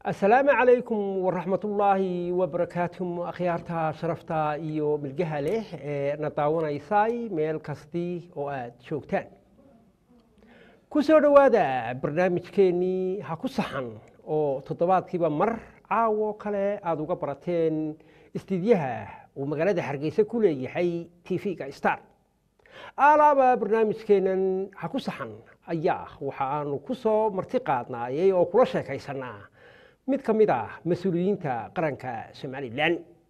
asalaamu calaykum waraxmatullaahi wabarakaatuhum akhyaarta sharafta iyo milgaha leh ee na daawanaysay meel kasti oo aad joogtaan ku soo dhowaada barnaamijkeennii ha ku saxan oo toddobaadkiiba mar caawo kale aada uga barateen istiidyaha uu magaalada hargeysa ku leeyahay t v-ga star alaaba barnaamijkeennan ha ku saxan ayaa waxa aanu ku soo marti qaadnaayay oo kula sheekaysanaa mid ka mid ah mas-uuliyiinta qaranka somalilan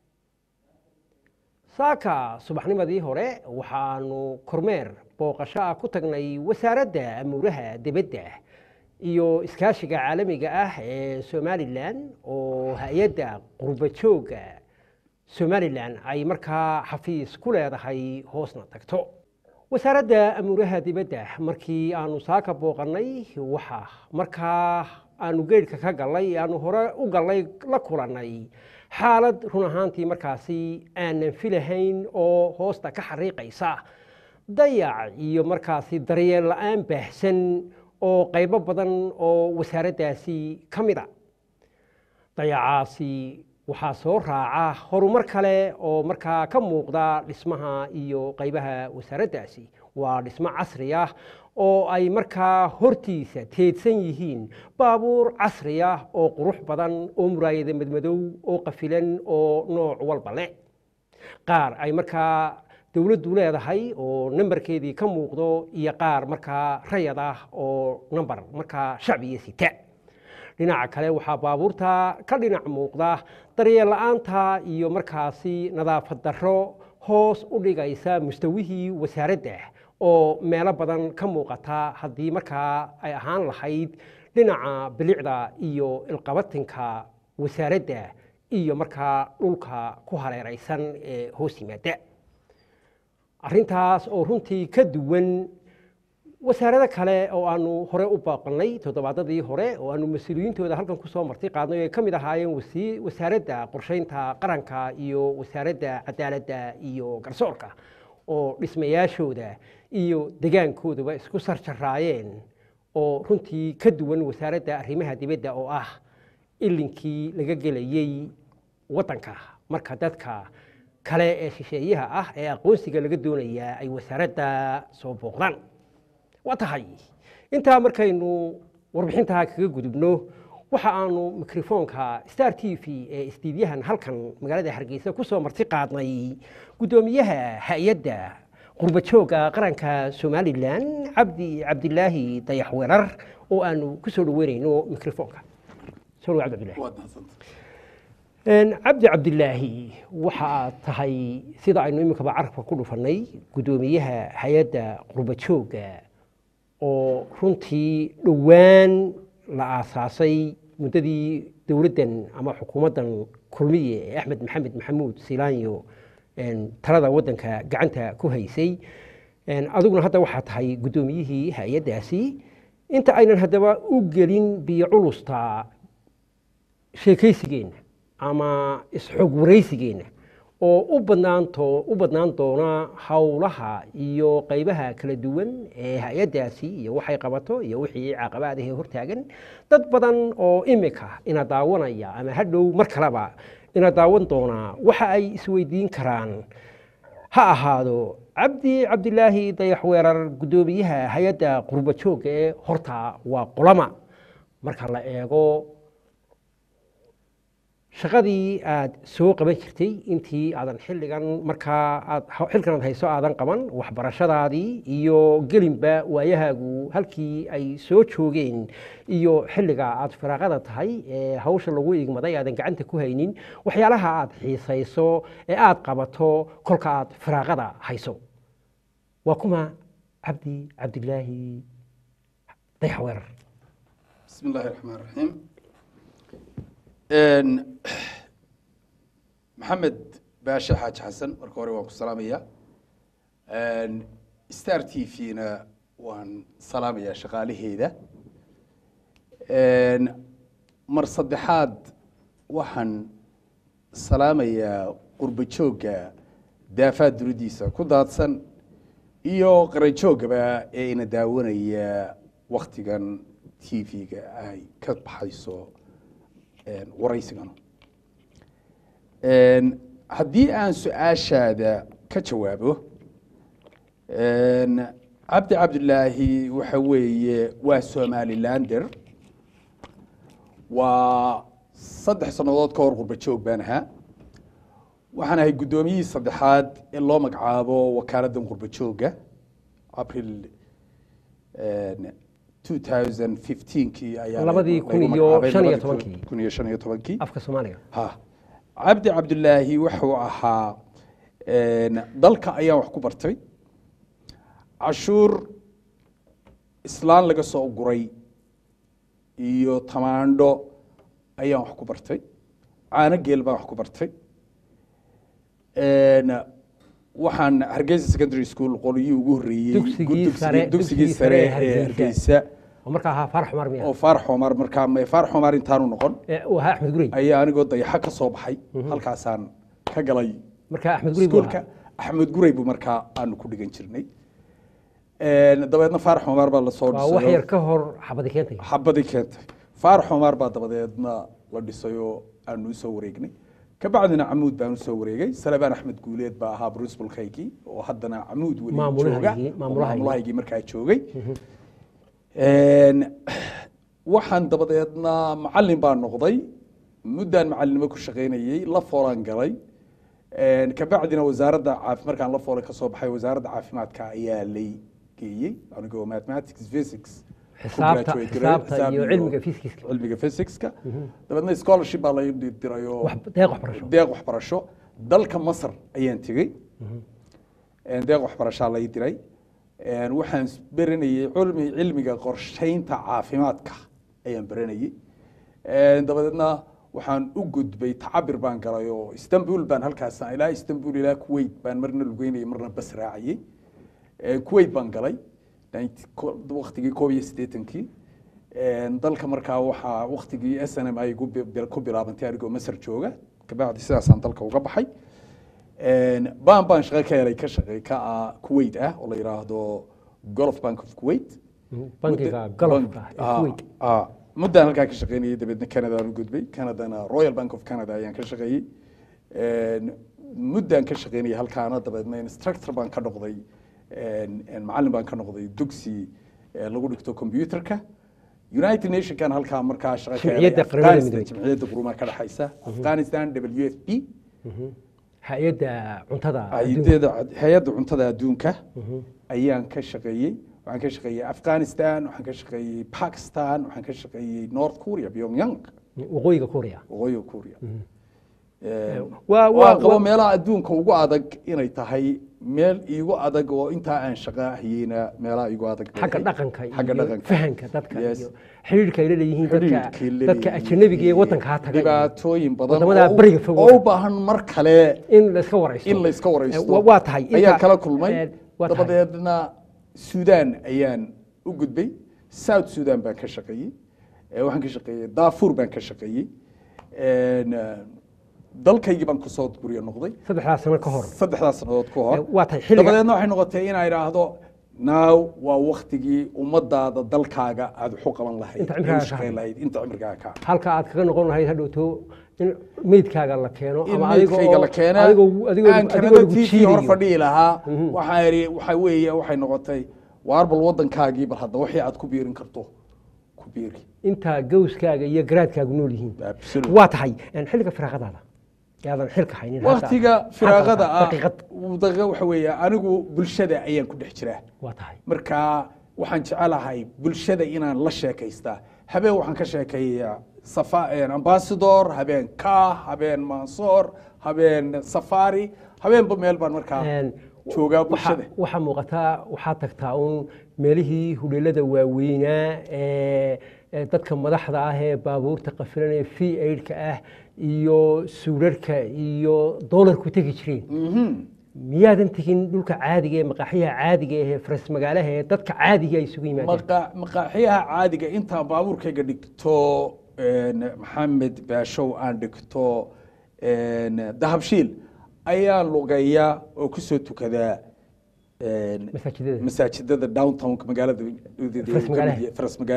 saaka subaxnimadii hore waxaanu kormeer booqasho ah ku tagnay wasaaradda amuuraha dibadda iyo iskaashiga caalamiga ah ee somalilan oo hay-adda qurbajooga somalilan ay markaa xafiis ku leedahay hoosna tagto wasaaradda amuuraha dibadda markii aanu saaka booqannay waxa markaa aanu geedhka ka gallay aanu hore u gallay la kulannay xaalad run ahaantii markaasi aanan filahayn oo hoosta ka xariiqaysa dayac iyo markaasi daryeel la-aan baahsan oo qaybo badan oo wasaaraddaasi ka mid a dayacaasi waxaa soo raaca horumar kale oo markaa ka muuqda dhismaha iyo qaybaha wasaaraddaasi waa dhismo casri ah oo ay markaa hortiisa teedsan yihiin baabuur casri ah oo qurux badan oo muraayada madmadow oo qafilan oo nooc walba leh qaar ay markaa dowladdu leedahay oo nambarkeedii ka muuqdo iyo qaar markaa rayad ah oo nambar markaa shacbiga sita dhinaca kale waxaa baabuurta ka dhinac muuqda daryeel la-aanta iyo markaasi nadaafad darro hoos u dhigaysa mustawihii wasaaradda oo meelo badan ka muuqata haddii markaa ay ahaan lahayd dhinaca bilicda iyo ilqabatinka wasaaradda iyo markaa dhulka ku hareeraysan ee hoos yimaada arrintaas oo runtii ka duwan wasaarado kale oo aanu hore u baaqannay toddobaadadii hore oo aanu mas-uuliyiintooda halkan kusoo marti qaadnay ay ka mid ahaayeen wasaaradda qorsheynta qaranka iyo wasaaradda cadaaladda iyo garsoorka oo dhismayaashooda iyo degaankoodaba isku sarjaraayeen oo runtii ka duwan wasaaradda arrimaha dibadda oo ah ilinkii laga gelayey waddanka marka dadka kale ee shisheeyaha ah ee aqoonsiga laga doonayaa ay wasaaradda soo booqdaan waa tahay intaa markaynu warbixintaa kaga gudubno waxa aanu mikrofoonka star t v ee istiidyahan halkan magaalada hargeysa kusoo marti qaadnay guddoomiyaha hay-adda qurbajooga qaranka somalilan cabdi cabdilaahi dayax weerar oo aanu ku soo dhaweynayno mikrofoonka soo cabdi cabdi cabdilaahi waxa aad tahay sida aynu iminkaba carabka ku dhufannay guddoomiyaha hay-adda qurbajooga oo runtii dhowaan la aasaasay muddadii dowladdan ama xukuumaddan kulmiye ee axmed maxamed maxamuud silaanyo talada waddanka gacanta ku haysay adiguna hadda waxaa tahay guddoomiyihii hay-addaasi inta aynan haddaba u gelin biyo culusta sheekaysigeenna ama isxog waraysigeenna oo u badnaanto u badnaan doona howlaha iyo qaybaha kala duwan ee hay-addaasi iyo waxay qabato iyo wixii caqabaadahee hortaagan dad badan oo imika ina daawanaya ama hadhow mar kaleba ina daawan doonaa waxa ay isweydiin karaan ha ahaado cabdi cabdilaahi dayax weerar guddoomiyaha hay-adda qurbajooga ee horta waa qolama marka la eego shaqadii aad soo qaban jirtay intii aadan xilligan markaa aad xilkan aad hayso aadan qaban waxbarashadaadii iyo gelinba waayahaagu halkii ay soo joogeen iyo xilliga aad firaaqada tahay ee hawsha lagu igmaday aadan gacanta ku haynin waxyaalaha aad xiisayso ee aad qabato kolka aad firaaqada hayso waa kuma cabdi cabdilaahi dayax weerar bismi illaahi raxmaan raxiim maxamed baashe xaaji xasan marka hore waan ku salaamaya star t v-na waan salaamayaa shaqaalaheeda mar saddexaad waxaan salaamayaa qurbajoogga daafaad duridiisa ku daadsan iyo qaranjooggaba ee ina daawanaya waktigan t v-ga ay ka baxayso waraysiganu haddii aan su-aashaada ka jawaabo cabdi cabdilaahi waxa weeye waa somalilander waa saddex sannadood ka hor qurba joog baan ahaa waxaan ahay guddoomiyihii saddexaad ee loo magacaabo wakaaladdan qurba joogga april 2015kii ayaa Labadii kun lagu iyo magacaabay, shan iyo labadii kun- tobankii. kun iyo shan iyo tobankii afka soomaaliga ha cabdi cabdilaahi wuxuu ahaa een, dalka ayaan wax ku bartay cashuur islaan laga soo guray iyo tamaandho ayaan wax ku bartay caano geel baan wax ku bartay Een, waxaan hargeysa secondary school qolyihii ugu horreeyey Dugsigii dugsigii- sare- dugsigii dugsigii sare sare ee ee Hargeysa. hargeysa oo markaa ahaa farax cumar miya oo faarax omar markaa ma- faarax omar intaanu noqon Ee, uu ahaa axmed gurey ayaa anigoo dayaxo ka soo baxay halkaasaan ka galay markaa axmed gurey buu iskuulka ahaa axmed gurey buu markaa aanu ku dhigan jirnay Een, dabeedna faarax omar baa lasoo waa wax dhisay yar ka hor xabadi keentay xabadii keentay faarax omar baa dabadeedna la dhisay oo aanu usoo wareegnay kabacdina camuud baan usoo wareegay salebaan axmed guuleed baa ahaa principalkaygii oo haddana camuud weli Maamulahaygii, jooga oo maamulahaygii. maamulahaygii markaa joogay Een, waxaan dabadeedna macalin baan noqday muddaan macalinimo ku shaqaynayey la foolaan galay Een, kabacdina wasaaradda caafi markaan la foolay kasoo baxay wasaaradda caafimaadka ayaa lay geeyey anigoo mathematics physics ku Xisaabta- graduate gareeyey, xisaabta xisaab iyo cilmiga physicska. cilmiga physicska dabeedna scholarship baa lay diray oo wax deeq waxbarasho deeq waxbarasho dalka masar ayaan tegey Een, deeq waxbarashaa lay diray Een, waxaan baranayey cilmi cilmiga qorsheynta caafimaadka ayaan baranayey Een, dabadeedna waxaan u gudbay tacabir baan galay oo istanbul baan halkaas ilaa istanbul ilaa kuwait baan marna lugeynayay marna bas raacayey Een, kuwait baan galay 90 ko- waqtigii koob iyo siddeetankii Een, dalka markaa waxaa waqtigii s n m ay ku bi- ku bilaabantay anigoo masar jooga kabacdi sidaasaan dalka uga baxay Een, baan baan shaqo ka helay ka shaqey ka ah kuwait ah oo la yidhaahdo golf bank of kuwait bankiga Muddo- galofka bank- ee ah, kuwait ah, muddaan halkaa ka shaqeynayay dabeedna canada aan u gudbay canadana royal bank of canada ayaan ka shaqeeyey Een, muddaan ka shaqeynayay halkaana dabeedna instructor baan ka noqday een, een macallin baan ka noqday dugsi ee lagu dhigto computerka united nationkan halkaa markaa shaqo ka helay Jimciyadda Qaramada Afghanistan, Midoobay. jimciyadda qurumaha ka dhexaysa afghanistan w f p hay-adda cuntada adduunka. hay-adeeda hay-adda cuntada adduunka ayaan ka shaqeeyey waxaan ka shaqeeyey afghanistan waxaan ka shaqeeyey pakistan waxaan ka shaqeeyey north korea pyongyang waqooyiga kuuriya waqooyiga korea waa- waa waa- qabo waa- meelaha adduunka ugu adag inay tahay meel iigu adag oo intaa aan shaqa hayeyna meelaha iigu adag bay xagga ahayd. dhaqanka xagga iyo dhaqanka fahanka dadka Yes. iyo xidhiidhka ay leeyihiin dadka xidhiidhkay dadka leeyihiin ajanabiga ee iyo wadanka ha taga iyo dhibaatooyin badan wadamada oo- bariga fog oo u baahan mar kale in la iska waraysto in la iska waraysto Eh, wa- waa tahay ayaan inta- kala kulmay eh, waa tahay. dabadeedna suudaan ayaan u gudbay south sudan baan ka shaqeeyey Eh, waxaan ka shaqeeyey daafuur baan ka shaqeeyey En, eh, dalkaygii baan kusoo guryo noqday saddexdaas sano ka hor saddexdaas sannadood ku Eh, hor waa tahay xilliga dabadeedna waxay noqotay inaa idhaahdo now waa waktigii ummadaada dalkaaga aada waxu qaban lahayd Inta ee u cimrigaaga ka shaqayn hadhay. lahayd inta cimrigaaga ka halka aad kaga noqon lahayd hadhowto in meydkaaga la keeno in ama adiga meydkayga oo- la keena adigoo adigoo aan adigoo kanada lagu t v hor jiidayo. fadhihi lahaa waxaa idhi waxa weeye waxay noqotay waar bal waddankaagii bal hadda wixii aad ku biirin karto ku biiri intaa gawskaaga iyo garaadkaagu nool yihiin Absolutely. waa tahay en, xilliga firaaqadaada yaadan xilka haynin hadda- waktiga hadda firaaqada ah daqiiqad daqiiqa waxa weeye anigu bulshada ayaan ku dhex jiraa waa tahay marka waxaan jecelahay bulshada inaan la sheekaystaa habeen waxaan ka sheekeeyaa safa ambassador habeen ka habeen mansoor habeen safari habeenba meel baan markaa En, joogaa waxa- bulshada waxaa muuqataa waxaad tagtaa uun meelihii hudheelada waaweynaa ee ee dadka madaxda ah ee baabuurta qafilanaya v aidka ah iyo suudharka iyo doolarku tegi jireen Mhm. miyaadan tegin dhulka caadiga ee maqaaxiyaha caadiga ee faras magaalaha ee dadka caadiga ay isugu yimaadeen Maqa- maqaaxiyaha caadiga intaan baabuurkayga dhigto een, maxamed baashow aan dhigto een, dahabshiil ayaan lugeeyaa oo kusoo tukadaa een, masaajidada masaajidada downtownka magaalada Faras magaalaha. faras magaalaha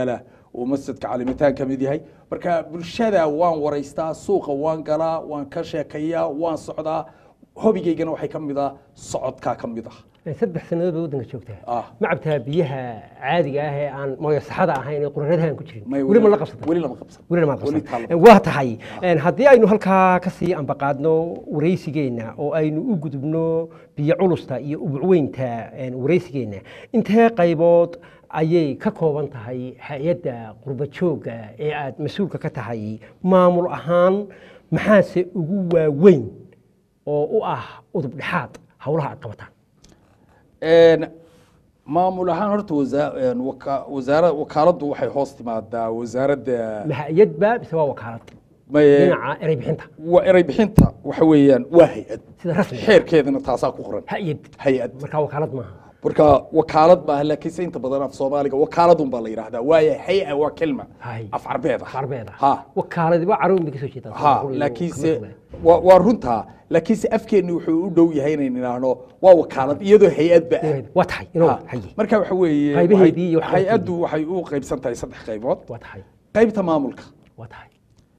uu masjidka calimataan ka mid yahay marka bulshada waan waraystaa suuqa waan galaa waan ka sheekayaa waan socdaa hobigaygana waxay ka mid ah socodkaa ka mid ah saddex sannadood baa waddanka joogtaa Ah. ma cabtaa biyaha caadiga ah ee aan mooyo saxada ahayn ee quraradahan ku jirin May weli ma la qabsata weli lama qabsan welina maad Weli qabsan taa lama- waa tahay een, haddii aynu halkaa ka sii ambaqaadno waraysigeenna oo aynu u gudubno biyo culusta iyo ubucweynta een, waraysigeenna intee qaybood ayay ka kooban tahay hay-adda qurba joogga ee aad mas-uulka ka tahay maamul ahaan maxaase ugu waaweyn oo u ah udub dhexaad howlaha aad qabataan Een, maamul ahaan horta wasa- een, waka- wasaara wakaaladdu waxay hoos timaadaa wasaaradda ma hay-adba mise waa wakaalad may- dhinaca erey bixinta waa eray bixinta waxa weeyaan waa hay-ad sida rasmiga xeerkeedana taasaa ku qoran hay-ad hay-ad markaa wakaalad maaha marka wakaalad maaha laakiinse inta badan af soomaaliga wakaaladun baa la yidhaahdaa waayo hay-a waa kelma Hay. af carbeed ah carbeed ha ah wakaaladi waa carow bay ka soo jeedaan ha laakiinse waa waa runtaa laakiinse afkeenni wuxuu u dhow yahay inaynu idhaahno waa wakaalad iyadoo hay-adba ah waa tahay inoo Ha. haye marka waxa weeye Qaybaheedii iyo waxay- waxqabadkeedii. hay-addu waxay u qaybsan tahay saddex qaybood waa tahay qaybta maamulka waa tahay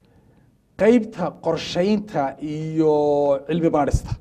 qaybta qorshaynta iyo cilmi baadhista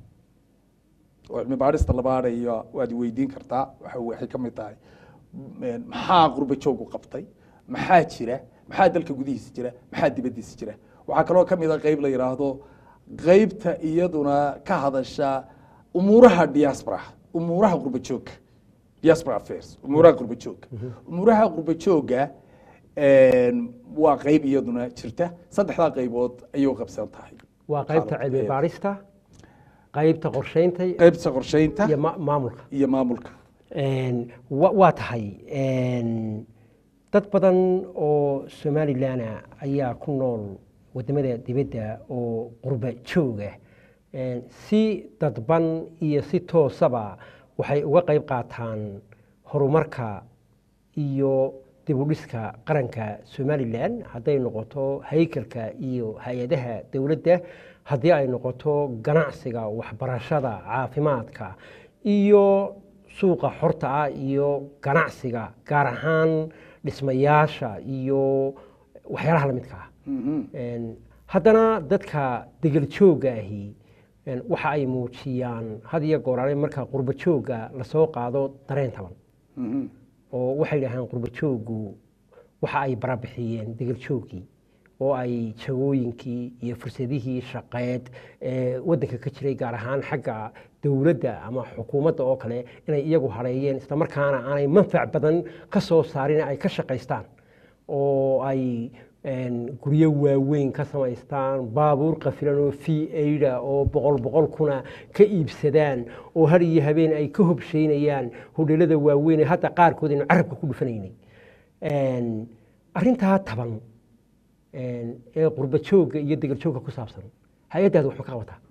oo cilmi baadhista la baadhayo waad weydiin kartaa waxa waxay ka mid tahay m- maxaa qurba joogu qabtay maxaa jira maxaa dalka gudihiisa jira maxaa dibaddiisa jira waxaa kaloo ka mid a qayb la yidhaahdo qaybta iyaduna ka hadasha umuuraha diaspora umuuraha qurba joogga diaspora affairs umuuraha qurba joogga umuuraha qurba joogga een, waa qayb iyaduna jirta saddexdaa qaybood ayay u qabsan tahay waa qaybta Xaalad- cilmi baarista qaybta qorshaynta qaybta qorshaynta iyo ma- maamulka iyo maamulka Een, wa- waa tahay een, dad badan oo somalilan ayaa ku nool wadamada dibadda oo qurba jooga Een, si dadban iyo si toosaba waxay uga qayb qaataan horumarka iyo dibudhiska qaranka somalilan hadday noqoto haykalka iyo hay-adaha dowladda haddii ay noqoto ganacsiga waxbarashada caafimaadka iyo suuqa xorta ah iyo ganacsiga gaar ahaan dhismayaasha iyo waxyaalaha la midka ah Een, haddana dadka degel joogga ahi een, waxa ay muujiyaan had iyo gooraale marka qurba joogga lasoo qaado dareen taban oo waxay dhahaan qurba jooggu waxa ay barabixiyeen degel jooggii oo ay jagooyinkii iyo fursadihii shaqeed ee waddanka ka jiray gaar ahaan xagga dowladda ama xukuumadda oo kale inay iyagu hareeyeen islamarkaana aanay manfac badan ka soo saarin ay ka shaqaystaan oo ay een, guryo waaweyn ka samaystaan baabuur qafilan oo v aida oo boqol boqol kuna ka iibsadaan oo har iyo habeen ay ka hobshaynayaan hodheelada waaweyn ee hadda qaarkood aynu carabka ku dhufanaynay Een, arrintaa taban een, ee qurba joogga iyo degel joogga ku saabsan hay-addaadu waxma ka qabataa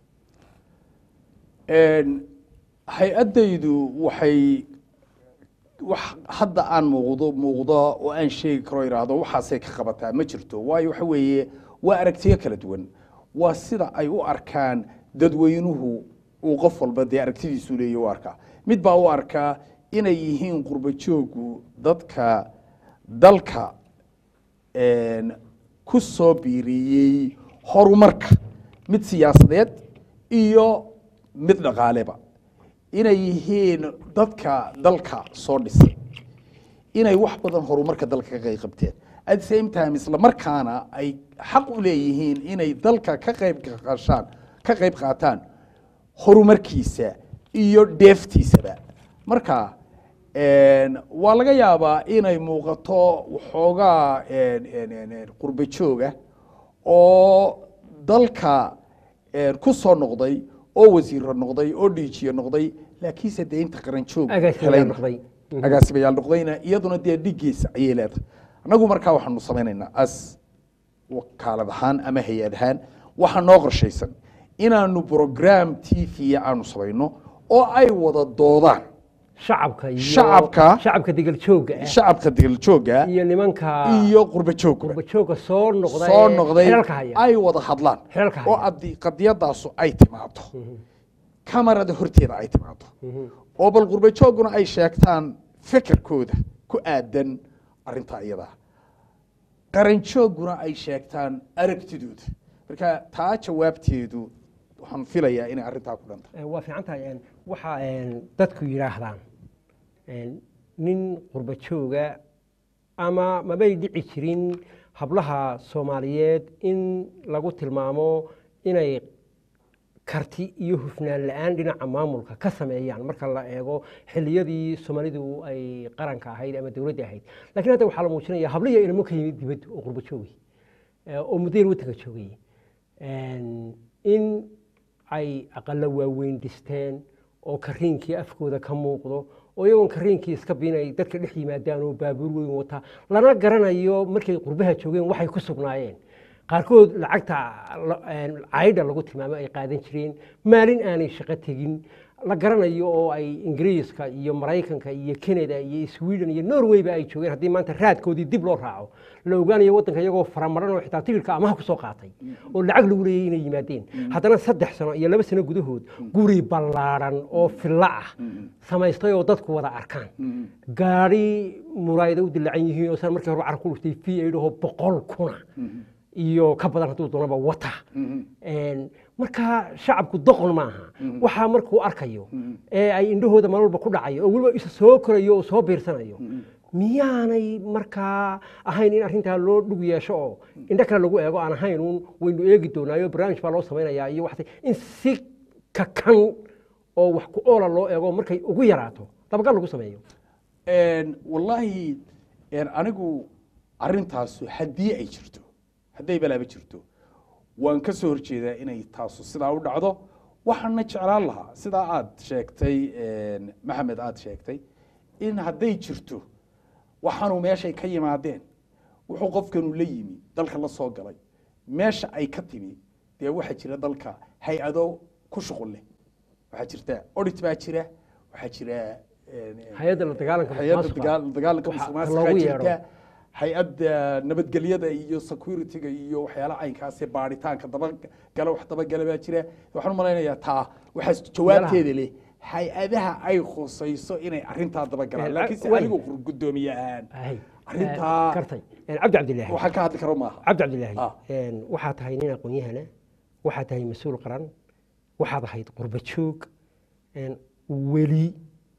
Een, hay-addaydu waxay wax hadda aan muuqdo muuqdo oo aan sheegi karo idhaahdo waxaasay ka qabataa ma jirto waayo waxa weeye waa aragtiyo kala duwan waa sida ay u arkaan dadweynuhu uu qof walba dee aragtidiisu leeyahy u arkaa mid baa u arkaa inay yihiin qurba joogu dadka dalka een, ku soo biiriyey horumarka mid siyaasadeed iyo mid dhaqaaleba inay yihiin dadka dalka soo dhisay inay wax badan horumarka dalka ka qayb qabteen at the same time isla markaana ay xaq u leeyihiin inay dalka ka qayb qashaan ka qayb qaataan horumarkiisa iyo dheeftiisaba marka een, waa laga yaabaa inay muuqato waxoogaa een, een, een, een, qurbo jooga oo dalka een, ku soo noqday oo wasiiro noqday oo dhiijiye noqday laakiinse dee inta qaran joog Agaasimayaal helayna. noqday. Mhm. agaasimayaal noqdayna iyaduna dee dhigiisa ayay leedahay annagu markaa waxaanu samaynaynaa as wakaalad ahaan ama hay-ad ahaan waxaa noo qorshaysan inaanu program t v aanu samayno oo ay wada doodaan shacabka iyo Shacabka. shacabka degel joogga ah shacabka degeljooga iyo nimanka iyo qurba joogba qurba joogga soo noqda soo ee noqday xilalka haya ay wada hadlaan Xilalka haya. oo adi- qadiyadaasu ay timaado kamarada horteeda ay timaado oo bal qurba jooguna ay sheegtaan fikirkooda ku aadan arintaa iyada qaranjoogguna ay sheegtaan aragtidooda marka taa jawaabteedu waxaan filayaa inay arrintaa ku dhanta Eh, waa fiican tahay een, waxa een, dadku yidhaahdaan een, nin qurba jooga ama mabay dhici jirin hablaha soomaaliyeed in lagu tilmaamo inay karti iyo hufnaan la-aan dhinaca maamulka ka sameeyaan marka la eego xilliyadii soomaalidu ay qaranka ahayd ama dowladda ahayd lakiin hadda waxaa la muujinaya habliya inamo ka yimid dibadda oo qurba joogay eh, oo muddo yar waddanka joogay Een, in ay aqala waaweyn dhisteen oo kariinkii afkooda ka muuqdo oo iyagoon kariinkii iska biinay dadka dhex yimaadaan oo baabuur weyn wata lana garanayo markay qurbaha joogeen waxay ku sugnaayeen qaarkood lacagta la- een, caydha lagu tilmaamo ay qaadan jireen maalin aanay shaqo tegin la garanayo oo ay ingiriiska iyo maraykanka iyo canada iyo sweden iyo norwayba ay joogeen haddii maanta raadkoodii dib loo raaco la ogaanayo waddanka iyagoo faramaran oo xitaa tigirka amaha ku soo qaatay oo lacag lagu leeyay inay yimaadeen haddana saddex sano iyo laba sano gudahood guri ballaaran oo fillo ah samaystay oo dadku wada arkaan gaari muraayada u dilacan yihiin oo san markii hore carab ku dhuftay v aid oo boqol kuna iyo ka badan hadduu doonaba wata Een, marka shacabku doqon maaha waxaa markuu arkayo ee ay indhahooda meel walba ku dhacayo oo weliba isa soo korayo oo soo biirsanayo miyaanay markaa ahayn in arrintaa loo dhug yeesho oo indho kale lagu eego aan ahayn uun waynu eegi doonaayo barnaamij baa loo samaynayaa iyo waxse in si kakan oo wax ku oola loo eego markay ugu yaraato dabagal lagu sameeyo Een, wallaahi een, anigu arrintaasu haddii ay jirto hadday balaaba jirto waan ka soo horjeedaa inay taasu sidaa u dhacdo waxaana jeclaan lahaa sidaa aad sheegtay een, maxamed aad sheegtay in hadday jirto waxaanu meeshay ka yimaadeen wuxuu qofkanu la yimi dalka la soo galay meesha ay ka timi dee waxaa jira dalka hay-ado ku shuqul leh waxaa jirta audit baa jira waxaa jira een, een, hay-adda la dagaalanka hay-adda musuqmaasuqa. dagaal- dagaalanka Waxa musuqmaasuqa loogu jirta yeero. hay-adda nabadgelyada iyo security-ga iyo waxyaalaha caynkaasi baaritaanka dabagala wax dabagala baa jira waxaan u malaynayaa taa waxaas jawaabteeda leh hay-adaha ay khusayso inay arrintaa dabagalaan Eh, laakiin se way. anigu guddoomiye ahaan Ahay. arrintaa- Eh, kartay Eh, cabdi cabdilaahi waxaan ka hadli karo maaha cabdi cabdilaahi Ah. een, waxaad tahay nin aqoon-yahana waxaad tahay mas-uul qaran waxaad ahayd qurba joog een, weli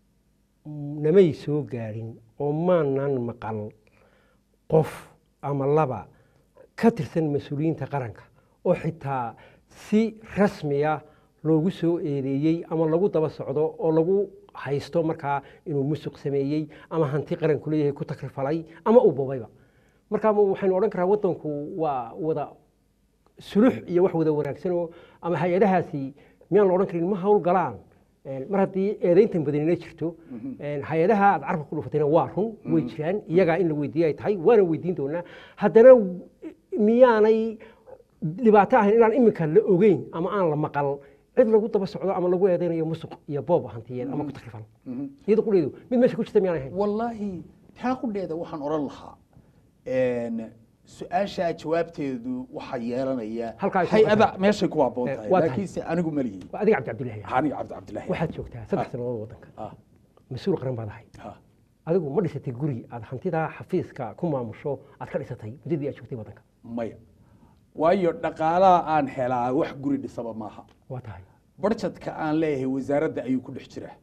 namay soo gaadhin oo maanan maqal qof ama laba ka tirsan mas-uuliyiinta qaranka oo xitaa si rasmiya loogu soo eedeeyey ama lagu daba socdo oo lagu haysto markaa inuu musuq sameeyey ama hanti qaranku leeyahay ku takrifalay ama uu bobayba marka ma waxaynu odhan karaa waddanku waa wada sulux iyo wax wada wanaagsanoo ama hay-adahaasi miyaan la odhan karin ma hawl galaan Een, mar haddii eedayntan badanina jirto een, hay-adaha aad carabka ku dhufatayna waa run way jiraan iyagaa in la weydiiye ay tahay waana weydiin doonaa haddana w- miyaanay dhibaato ahayn inaan iminka la ogeyn ama aan la maqal cid lagu daba socdo ama lagu eedaynayo musuq iyo boob hantiyeed ama ku takrifal iyada qudheedu mid meesha ku jirta miyaan ahayn wallaahi taa qudheeda waxaan odhan lahaa een, su-aashaa jawaabteedu waxaa yeelanaya Halkaa ay ku hay-ada qabtaan. meeshay ku habboon Eh, tahay waa tahay. laakiinse anigu ma lihi waa adiga cabdi cabdilaahi aniga cabdi cabdilaahi waxaad joogtaa saddex sannadood waddanka Ah, mas-uul qaran baad ahayd ah. adigu ma dhisatay guri aad hantidaa xafiiska ku maamusho aad ka dhisatay muddadii aad joogtay waddanka maya waayo dhaqaalaha aan helaa wax guri dhisaba maaha waa tahay barjadka aan leeyahay wasaaradda ayuu ku dhex jiraa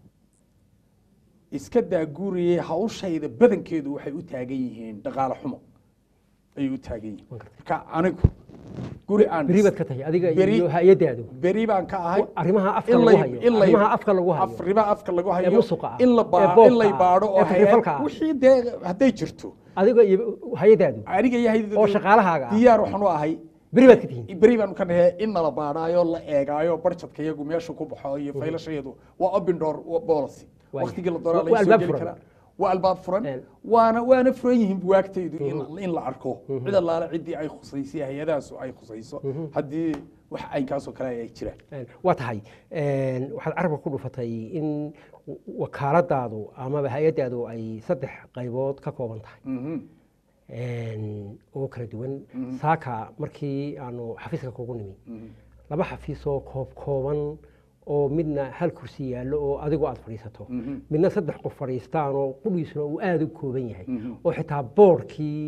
iska daa guriye hawshayda badankeedu waxay u taagan yihiin dhaqaale xumo ayay u taagan yihiin Waan gartay. marka anigu guri aan beri baad ka tahay adiga Beri- iyo hay-adaadu beri baan ka ahay arrimaha afka in lagu lay- hayo in lay- arrimaha afka lagu hayo af- arrimaha afka lagu hayo musuqa ah, in la ee baa- boobka in lay ah, baadho oo ee takrifalka hay-ad- ah. wixii dee hadday jirto adiga iyo hay-adaadu aniga iyo hay- oo shaqaalahaaga ah diyaar waxaan u ahay beri baad ka tihiin beri baanu ka nahay in nala baadhaayo la eegaayo barjadka iyagu meesha ku baxo iyo faylashayadu waa open door policy Waay. waqtigii la doonaa Waa- la waa soo albaab geli furan. karaa waa albaab furan Een. waana waana furan yihiin buwaagtaydu in in la arko cid allaale ciddii ay khusaysay hay-adahaasu ay khusayso haddii wax aynkaasoo kale ay jiraan Een, waa tahay een, waxaad carabka ku dhufatay in w- wakaaladaadu amaba hay-adaadu ay saddex qaybood ka kooban tahay Mhm. Een, oo kala duwan saaka markii aanu xafiiska kugu nimi laba xafiisoo koob kooban oo midna hal kursi yaallo oo adigu aad fadhiisato midna saddex qof fadhiistaan oo qudhiisuna uu aada u kooban yahay oo xitaa boorkii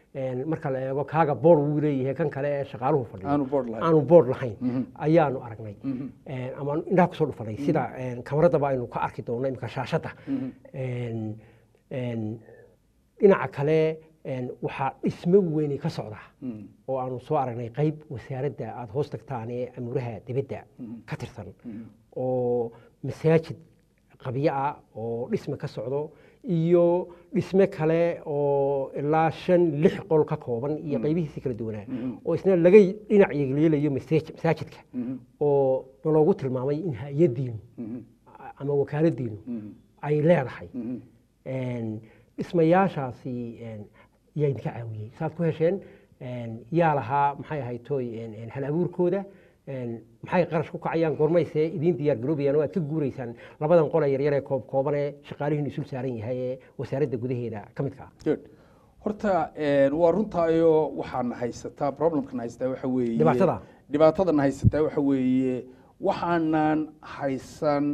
een, marka la eego kaaga boor wuu leeyahay kan kale ee shaqaaluhu fadhiyo aanu board lahayn aanu board lahayn Mhm. ayaanu aragnay Mhm. Een, ama indhaha kusoo dhufanay sida een, kamaradaba aynu ka arki doonno imika shaashadda Mhm. Een, een, dhinaca kale een, waxaa dhismo weyni ka socda Mhm. oo aanu soo aragnay qayb wasaaradda aada hoos tagtaan ee amuuraha dibadda Mhm. ka tirsan Mhm. oo masaajid qabyo ah oo dhisme ka socdo iyo dhisme kale oo ilaa shan lix qol ka kooban iyo qaybihiisi kala duwanaa Mhm. oo isna laga dhinac yeeleelayo masaaj- masaajidka Mhm. oo naloogu tilmaamay in hay-addiinu Mhm. ama wakaaladdiinu Mhm. ay leedahay Mhm. Een, dhismayaashaasi een, yaa idinka caawiyey saad ku hesheen een, yaa lahaa maxay ahayd tooy een, een, hal abuurkooda een, maxay qarash ku kacayaan goormayse idiin diyaar garoobayaan oo aad ka guuraysaan labadan qole yaryar ee koob kooban ee shaqaalihiinu isul saaran yahay ee wasaaradda gudaheeda ka midka ah good horta een, waa runtaayo waxaan haysataa problemkan haysataa waxa weeye Dhibaatada? dhibaatadan haysataa waxa weeye waxaanan haysan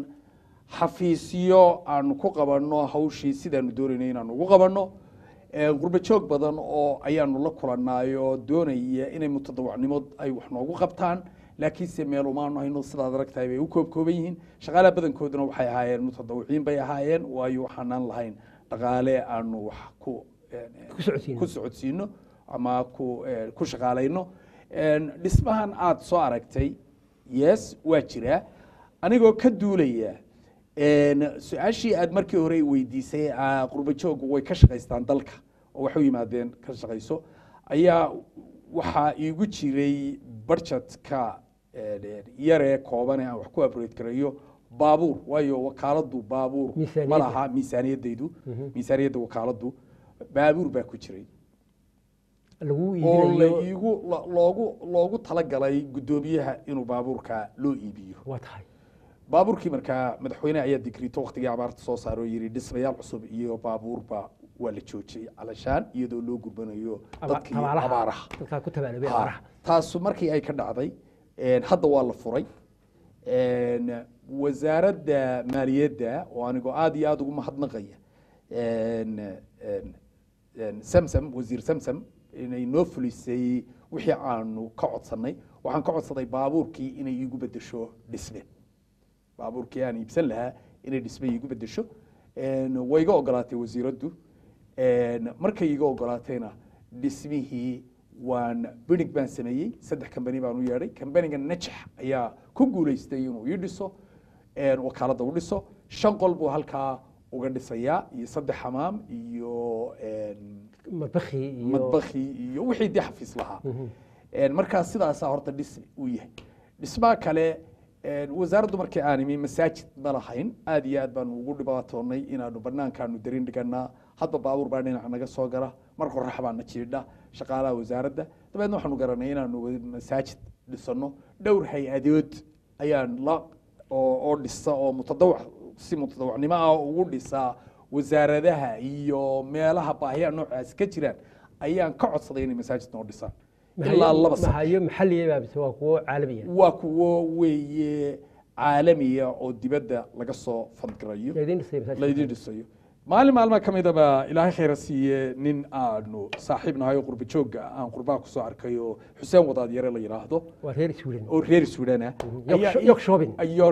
xafiisyo aanu ku qabanno hawshii sidaanu doonaynay inaanu ugu qabanno Een, qurbo joog badan oo ayaanu la kulanayo doonaya inay mutadawacnimo ay wax noogu qabtaan laakiinse meel umaanu hayno sidaad aragtahay bay u koobkooban yihiin shaqaalaha badankooduna waxay ahaayeen mutadawiciin bay ahaayeen waayo waxaanaan lahayn dhaqaale aanu wax ku een, Ku socodsiino. ku socodsiino ama ku eh, ku shaqaalayno Een, dhismahan aad soo aragtay yes waa jiraa anigoo ka duulaya een, su-aashii aad markii hore weydiisay ah, qurbo jooggu way ka shaqaystaan dalka oo waxay u yimaadeen ka shaqayso ayaa waxaa iigu jiray budgetka een, yaree kooban ee aan wax ku abrate garayo baabuur waayo wakaaladu baabuur ma Miisaaniyadda. laha miisaaniyadaydu miisaaniyadda wakaaladu baabuur baa ku jiray lagu oo la iibinayo iigu lo- loogu loogu talagalay guddoomiyaha inuu baabuurka loo iibiyo waa tahay baabuurkii markaa madaxweyne ayaa digrito waktigii abaarta soo saaro oo yidhi dhismayaal cusub iyo baabuurba waa la joojiyey calashaan iyadoo loo gudbanayo Aba- dadkii tabaalaha. abaaraha dadkaa ku tabaaloobay Ha, abaaraha taasu markii ay ka dhacday een, hadda waa la furay een, wasaaradda maaliyadda oo anigoo aad iyo aad ugu mahadnaqaya een, een, een, samsam wasiir samsam inay noo fulisay wixii aanu ka codsannay waxaan ka codsaday baabuurkii inay iigu bedesho dhisme baabuurkii aan iibsan lahaa inay dhisme iigu bedesho Een, way iga ogolaatay wasiiraddu Een, markay iga ogolaatayna dhismihii waan binig baan sameeyey saddex kambani baan u yeedhay kambaniga najax ayaa ku guulaystay inuu ii dhiso een, wakaaladda u dhiso shan qol buu halkaa uga dhisayaa iyo saddex xamaam iyo een, madbakhi iyo madbakhi iyo wixii dee xafiis lahaa Een, markaa sidaasaa horta dhis uu yahay dhismaha kale een, wasaaraddu markii aan imi masaajid ma lahayn aad iyo aad baanu ugu dhibaatoonay inaanu banaankaanu darin dhiganaa hadba baabuur baa dhinaca naga soo gala mar qorax baana jiidha shaqaalaha wasaaradda dabeedna waxaanu garanay inaanu wa- masaajid dhisano dhowr hay-adood ayaan la oo oo dhisa oo mutadawac si mutadawacnimo ah ugu dhisaa wasaaradaha iyo meelaha baahiyaha noocaas ka jiraan ayaan ka codsaday inay masaajid noo dhisaan ilaa laba sano mahayo maxalliya baa mise waa kuwo caalamiya waa kuwo weeye caalamiya oo dibadda laga soo fandgarayo laydin dhisay masaajidka. laydin dhisayo maalin maalmaha ka mid aba ilaahay khayra siiye nin aanu saaxiib nahay oo qurba joogga aan qurbaha kusoo arkay oo xuseen wadaad yare la yidhaahdo waa reer Sweden oo reer suudaan ah York- York shopping.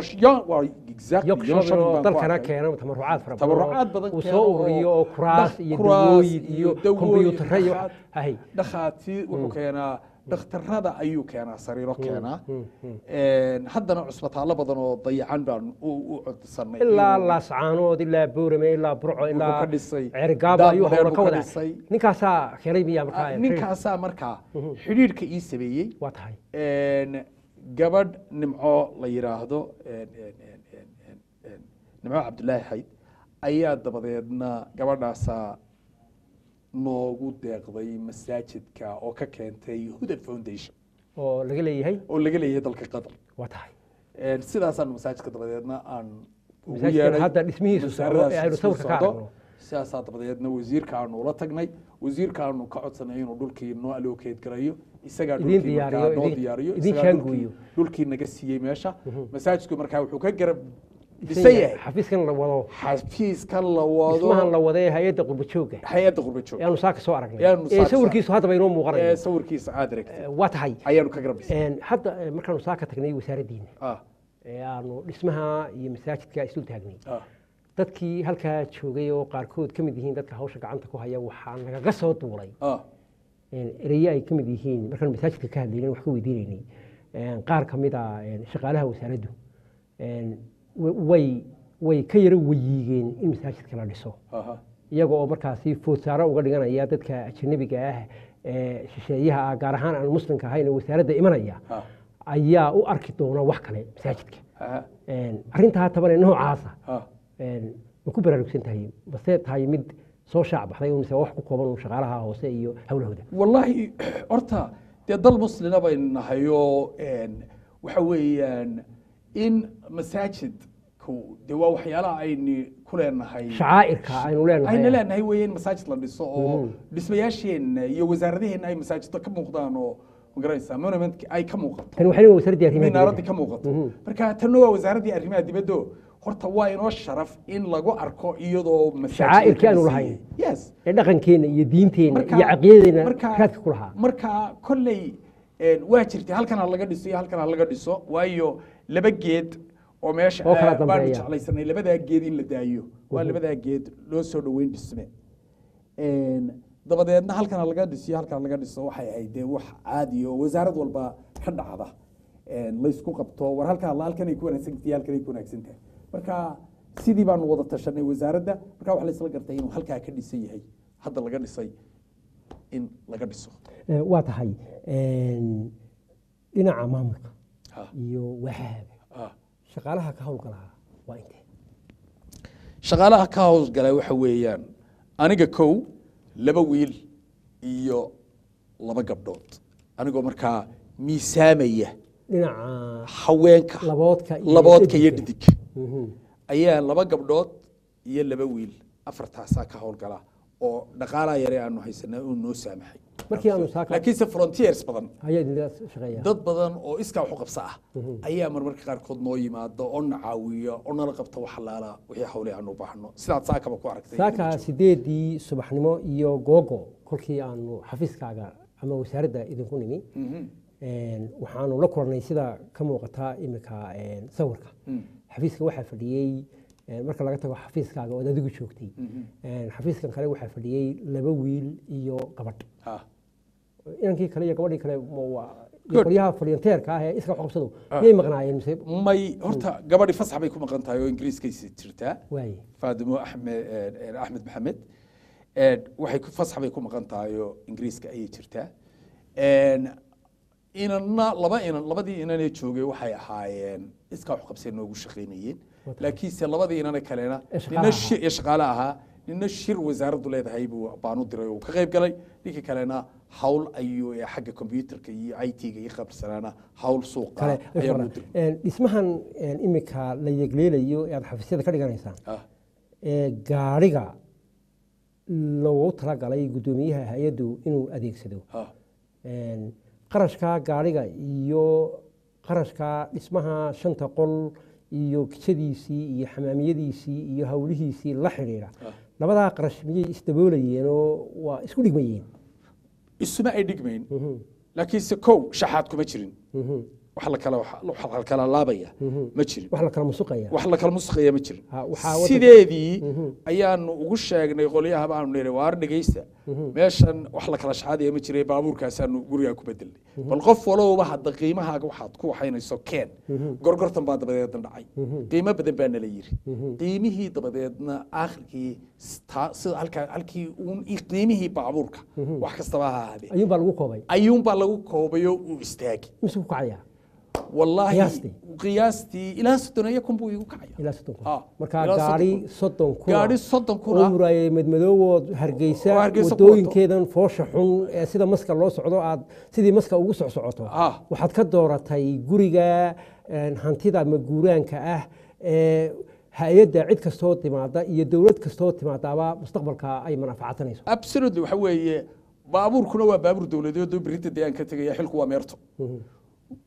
exactly York York shopping shopping oo baan ku dalkana arkay. keeno tabarucaad fara badan tabarucaad badan uu keeno soo ururiyo oo kuraas iyo dawooyin iyo kombiyuutarro iyo wax- hay dhakhaatiir wuxuu keenaa dhakhtarada ayuu keenaa sariiro keenaa Een, haddana cusbitaallo badan oo dayacan baan u u codsanay ilaa inuu- laascaanood ilaa boorame ilaa burco ilaa ka dhisay. ceerigaabo Daad ayuu bareer howla buu ka ka wadaa dhisay. ninkaasaa keenay miyaa Ah, markaa ninkaasaa markaa xidhiidhka ii sameeyey waa tahay Een, gabadh nimco la yidhaahdo een, een, een, een, een, een, nimco cabdulaahi xayd ayaa dabadeedna gabadhaasaa noogu deeqday masaajidka oo ka keentay huda foundation oo laga leeyahay oo laga leeyahay dalka qatar waa tahay Een, sidaasaanu masaajidka dabadeedna aan ugu Masaajidkan yeedhay. hadda dhismihiisu socdo ee aynu Masaajiddaas sawirka ka socdo. aragno. sidaasaa dabadeedna wasiirka aanu ula tagnay wasiirka aanu ka codsanay inuu dhulkii noo allokeed garayo isagaa Idin dhulkii diyaariyo, markaa noo idin- diyaariyo idin isagaa shaangooyo. dhulkii- dhulkii naga siiyey meesha masaajidku markaa wuxuu ka garab dhisan yahay xafiiskan la wado xafiiska la wado dhismahan la wadee hay-adda qurba joogga hay-adda qurba joog ayaanu saaka soo aragnay Ayaanu ee saaka soo sawirkiisu haddaba inoo ee muuqanayo sawirkiisa aad aragtay Eh, waa tahay ayaanu ka garabisay Een, hadda eh, markaanu saaka tagnay wasaaraddiina ah ee aanu dhismaha iyo masaajidka isu taagnay ah dadkii halkaa joogay oo qaarkood ka mid yihiin dadka hawsha gacanta ku haya waxaa nagaga soo duulay ah een, ereye ay ka mid yihiin markaan masaajidka ka hadlaynay wax ka weydiinaynay een, qaar ka mid a een, shaqaalaha wasaaraddu een, wa- way way ka yaro weyiigeen in masaajidka la dhiso aha iyaga oo markaasi foodsaaro uga dhiganaya dadka ajanabiga ah ee shisheeyaha ah gaar ahaan aan muslimka ahayn oo wasaaradda imanaya ah ayaa u arki doona wax kale masaajidka aha Een, arrintaa tabane noocaasa ah een, ma ku baraarugsan tahay base tahay mid soo shaac baxday oo mise wax ku kooban uu shaqaalaha hoose iyo howlahooda wallaahi horta dee dal muslina baynu nahay oo een, waxa weeyaan in masaajidku dee waa waxyaalaha aynu ku leenahay shacaa'irka aynu leenahay ayna leenahay weeye in masaajid la dhiso oo Mhm. dhismayaasheenna iyo wasaaradaheenna ay masaajiddo ka muuqdaan oo magaranaysaa monumentka ay ka muuqato tani waxay leeyihin wasaaradii arrimaha minaaradii dibadda. ka muuqato Mhm. marka tanna waa wasaaraddii arrimaha dibaddo horta waa inoo sharaf in lagu arko iyadoo masaajid Shacaa'irkii aanu la lahayn. dhisay. yes ee dhaqankeenna iyo diinteenna Marka- iyo caqiidadeena marka- raadka ku lahaa marka kolley een, waa jirtay halkan ha laga dhiso iyo halkan ha laga dhiso waayo laba geed oo meesha Oo kala ah, baanu dambeeya. jeclaysanay labadaa geed in la daayo waa Mhm. labadaa geed loo soo dhoweyn dhisme Een, dabadeedna halkan ha laga dhiso iyo halkan ha laga dhiso waxay ahayd dee wax caadi oo wasaarad walba ka dhacda Een, laysku qabto war halkan halkan ay ku wanaagsan tahay halkan ay ku wanaagsan tahay marka sidii baanu wada tashanay wasaaradda marka waxa la isla gartay inuu halkaa ka dhisan yahay hadda laga dhisay in laga dhiso Ee, waa tahay een, dhinaca maamulka Ha, iyo waxaaga ha. shaqaalaha ka howlgalaha waa intee shaqaalaha ka howlgala waxa weeyaan aniga kow laba wiil iyo laba gabdhood anigoo markaa miisaamaya dhinaca haweenka laboodka iyo laboodka iyo dheddigga. dhidig Mhm. ayaa laba gabdhood iyo laba wiil afartaasaa ka howlgala oo dhaqaalaha yare aanu haysanaa uu noo saamaxay markii aanu saaka laakiinse frontiers badan ayaa idinla shaqeeya dad badan oo iskaa wax u qabsa ah ayaa marmarka qaarkood noo yimaado oo na caawiya oo nala qabta wax alaala wixii hawle aanu u baahno sidaad saakaba ku aragtay saaka sideedii subaxnimo iyo googo kolkii aanu xafiiskaaga ama wasaaradda idinku nimi Mhm. een, waxaanu la kulannay sida ka muuqata imika een, sawirka Mm. xafiiska waxaa fadhiyey een, marka laga tago xafiiskaaga ood adigu joogtay Mhm. een, xafiiskan kale waxaa fadhiyey laba wiil iyo gabadh Ha. inankii kale iyo gabadhii kale ma waa- iyo Good. qolyaha volunteerka ah ee iska wax qabsado Ah. miyay maqnaayeen mise may horta gabadhi fasax bay ku maqan tahay oo ingiriiskaysi jirtaa waaye faadimo axmed eh, axmed maxamed Eh, waxay ku fasax bay ku maqan tahay oo ingiriiska ayay jirtaa En, inanna laba inan labadii inanee joogay waxay ahaayeen iskaa wax qabsee noogu shaqaynayeen Wata. laakiinse labadii inane kalena Ee shaqaalaha nina ahaa. shir ee shaqaale ahaa nina shir wasaaraddu leedahay buu baanu diray oo ka qayb galay ninkii kalena hawl ayuu ee xagga computerka iyo i t-ga iyo qabsanaana hawl suuqa kale ayaanu diray een, dhismahan een, imika la yegleelayo ee aad xafiisyada ka dhiganaysaan Ah, ee gaadhiga loogu talagalay guddoomiyaha hay-addu inuu adeegsado ah, Een, qarashka gaadhiga iyo qarashka dhismaha shanta qol iyo kijadiisii iyo xamaamiyadiisii iyo howlihiisii la xidhiidha ah. labadaa qarash miyay isdaboolayeen oo waa isku dhigmayeen isuma ay dhigmayn Mhm, laakiinse kow shaxaad kuma jirin mhm, wax la kala wax la kala laabaya mhm. ma jirin wax la kala musuqaya wax la kala musqaya ma jirin Ha, waxaa waddanka- sideedii Mhm. ayaanu ugu sheegnay qolyaha baanu niri waar dhegaysta Mhm. meeshan wax la kala shaxaadaya ma jiray baabuurkaasaanu gurigaa ku bedelnay bal qof walowba hadda qiimahaaga waxaad ku waxaynayso keen gorgortan baa dabadeedna dhacay qiimo badan baa nala yiri qiimihii dabadeedna aakhirkii sta- sida halkaa halkii uun i- qiimihii baabuurka wax kastaba ha ahaadee ayuunbaa lagu koobay ayuunbaa lagu koobayo uu istaagi mise ku kacaya wallaahi Qiyaastii? qiyaastii ilaa soddon iyo kun buu igu kacaya ilaa soddon kun Ah, marka ilaa soddon gaari kun. soddon kun gaari soddon kun oo ah muraayay madmadoowood Oo hargeysa Hargeysa ku wadooyinkeedan foosha xun ee sida maska loo socdo aad sidii maska ugu socsocoto Ah. waxaad ka dooratay guriga een, hantida maguuraanka ah ee hay-adda cid kastoo timaada iyo dowlad kastoo timaadaaba mustaqbalka ay manaafacatanayso absolutely waxa weeye baabuurkuna waa baabuur dowladeed oo berita dee aan ka tegaya xilku waa meerto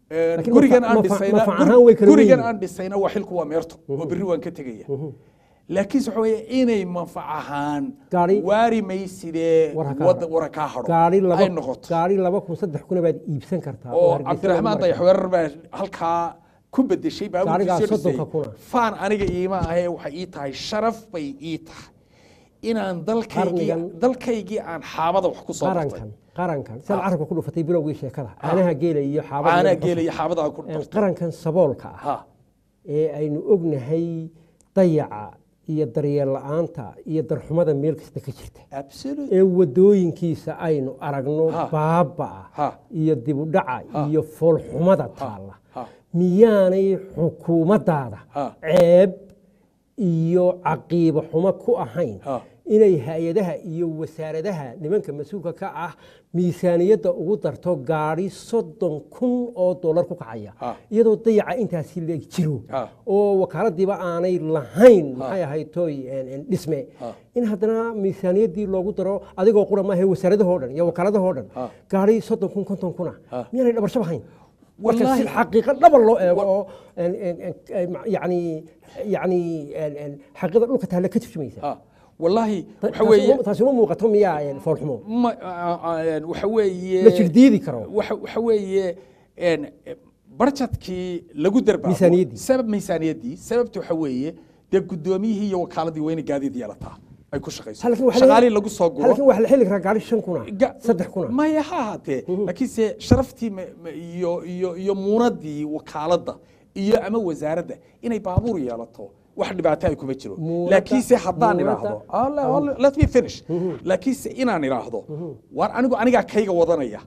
Laakiin gurigan mafa- aan mafa- dhisayna mafa ahaan way kala gurigan weyn aan dhisayna waa xilku waa meerto oo berri waan ka tegaya laakiinse waxa weeye inay manfac ahaan Gaari- waari maysidee War ha kaa wada hadho. wara kaa hadho gaari ay laba noqoto gaari laba kun saddex kuna baad iibsan kartaa oo Hargeysa cabdiraxmaan lagu dayax markaa. weerar baa halkaa ku bedeshay Gaarigaa baabuurkiisii soddonka dhisay kuna. faan aniga iima ahee waxay ii tahay sharaf bay ii tahay inaan dalkaygii Qarnigan- dalkaygii aan xaabada wax ku soo bartay qarankan qarankan sidaad carabka ku dhufatay bilowgii sheekada caanaha geela iyo xaabada caanaa iyo geela iyo xaabada aan ku basal. bartay qarankan saboolka ah ha ee aynu ognahay dayaca iyo daryeel la'aanta iyo darxumada meel kasta ka jirta absolute ee wadooyinkiisa aynu aragno Ha. baabaa Ha. iyo dibudhaca Ha. iyo foolxumada taalla ha miyaanay xukuumaddaada Ha. ceeb iyo caqiibo xumo ku ahayn Ha. inay hay-adaha iyo wasaaradaha nimanka mas-uulka ka ah miisaaniyadda ugu darto gaadhi soddon kun oo dollar ku kacaya Ha. iyadoo dayaca intaasi leeg jiro Ha. oo wakaaladiiba aanay lahayn maxay ahayd toy en- en dhisme Ha. in haddana miisaaniyaddii loogu daro adigoo qura maaha wasaaradahoo dhan iyo wakaaladahoo dhan Ha. gaadhi soddon kun konton kuna Ha. miyaanay dhabarshab ahayn marka Wallaahi- si xaqiiqo dhaba loo eego oo en- en- en- en- yani yani en- en xaqiiqada dhulka taalla ka turjumaysa ha wallaahi Ta- waxa taasi weeye uma- taasi uma muuqato miyaa en, foolxumo ma a- a- waxa weeye la jirdiidi karo waxa waxa weeye een barjadkii lagu darbaabo Miisaaniyaddii. sabab miisaaniyaddii sababta waxa weeye dee guddoomiyihii iyo wakaaladii waa inay gaadiid yeelataa ay ku shaqayso halkan waxaa shaqaalihii laga- lagu soo guro halkan waxaa la xili karaa gaadhi shan kuna Ga- saddex kuna maya ha ahaatee laakiinse sharaftii ma- ma- iyo iyo iyo muunadii wakaaladda iyo ama wasaaradda inay baabuur yeelato wax dhibaato ay kuma jiro Muunadda- laakiinse haddaan muunadda- idhaahdo Allah- Allah- let me finish laakiinse inaan idhaahdo waar anigu anigaa kayga wadanaya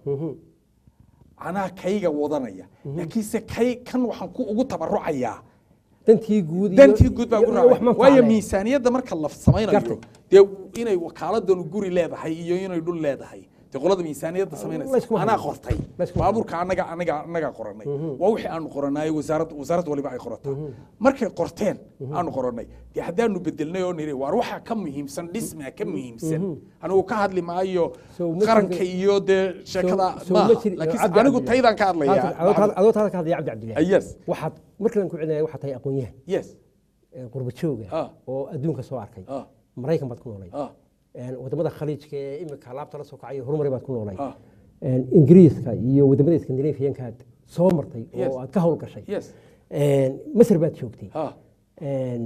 anaa kayga wadanaya laakiinse kay kan waxaan ku ugu tabarucayaa dantii guud iyo- dantii guud baa iyo- ku iyo wax raacay manfaca waayo leh. miisaaniyadda marka la samaynayo Gartay. dee inay wakaaladanu guri leedahay iyo inay dhul leedahay dee qolada miisaaniyadda samaynaysa layskuma anaa hayo. qortay Layskuma baabuurka anaga anaga anagaa qoranay waa wixii aanu qoranayo wasaaradda wasaaradda waliba ay qorataa markay qorteen aanu qoranay dee haddaanu bedelnay oo niri waar waxaa ka muhiimsan dhismaa ka muhiimsan anigu ka hadli maayo So ma qaranka jiro- iyo dee sheekada So- so maaha ma jiri- laakiin Cabdi anigu Cabdillah. taydaan ka Halkan- adoo hadlaya taada- adoo taada ka hadlaya cabdi cabdillahi yes waxaad markalan ku celinaya waxaad tahay aqoon-yahan yes ee qurba jooga Ah. oo adduunka soo arkay ah maraykan baad ku noolay ah een, wadamada khaliijka ee imika laabta la soo kacayo horumari baad ku noolay ah een, ingiriiska iyo wadamada iskandinafiyankaad soo martay Yes. oo aad ka howlgashay yes Een, masar baad joogtay ah Een,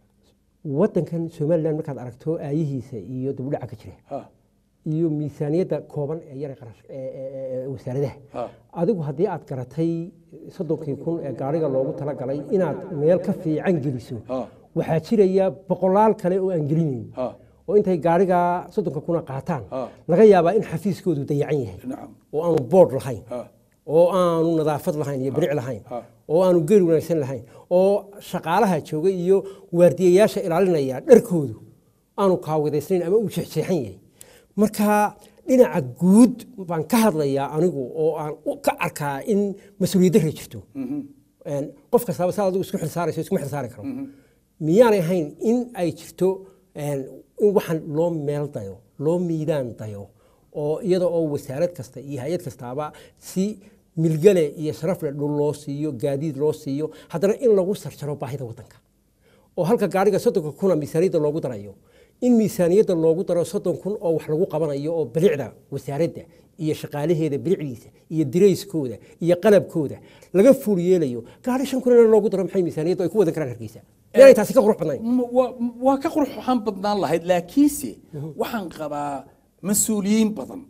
wadankan somalilan markaad aragto aayihiisa iyo dibudhaca ka jira ah iyo miisaaniyadda kooban ee yara qarash ee- ee- ee wasaaradaha ah adigu haddii aad garatay soddonkii kun ee gaariga loogu talagalay inaad meel ka fiican geliso ah waxaa jiraya boqolaal kale oo aan gelinayn ah oo intay gaariga soddonka kuna qaataan Ah. laga yaabaa in xafiiskoodu dayacan yahay nacam oo aanu boodh lahayn ah oo aanu nadaafad lahayn iyo bilic lahayn Ah. oo aanu geri wanaagsan lahayn oo shaqaalaha jooga iyo waardiyayaasha ilaalinaya dharkoodu aanu kaawidaysnayn ama uu jeexjeexan yahay marka dhinaca guud baan ka hadlayaa anigu oo aan u- ka arkaa in mas-uuliyad darra jirto Een, qof kastaaba saa adigu isku xilsaarayso iskuma xilsaari karo miyaanay ahayn in ay jirto een, in waxaan loo meel dayo loo miidaan dayo oo iyada oo wasaarad kasta iyo hay-ad kastaaba si milgale iyo sharafle dhul loo siiyo gaadiid loo siiyo haddana in lagu sarjaro baahida wadanka oo halka gaariga soddonka kuna miisaaniyadda loogu darayo in miisaaniyadda loogu daro soddon kun oo wax lagu qabanayo oo bilicda wasaaradda iyo shaqaalaheeda bilicdiisa iyo dirayskooda iyo qalabkooda laga fuul yeelayo gaari shan kunna loogu daro maxay miisaaniyaddu ay ku wadan karaan hargeysa miyaanay taasi ka qurux badnayn M- waa- waa ka qurux waxaan badnaan lahayd laakiinse waxaan qabaa mas-uuliyiin badan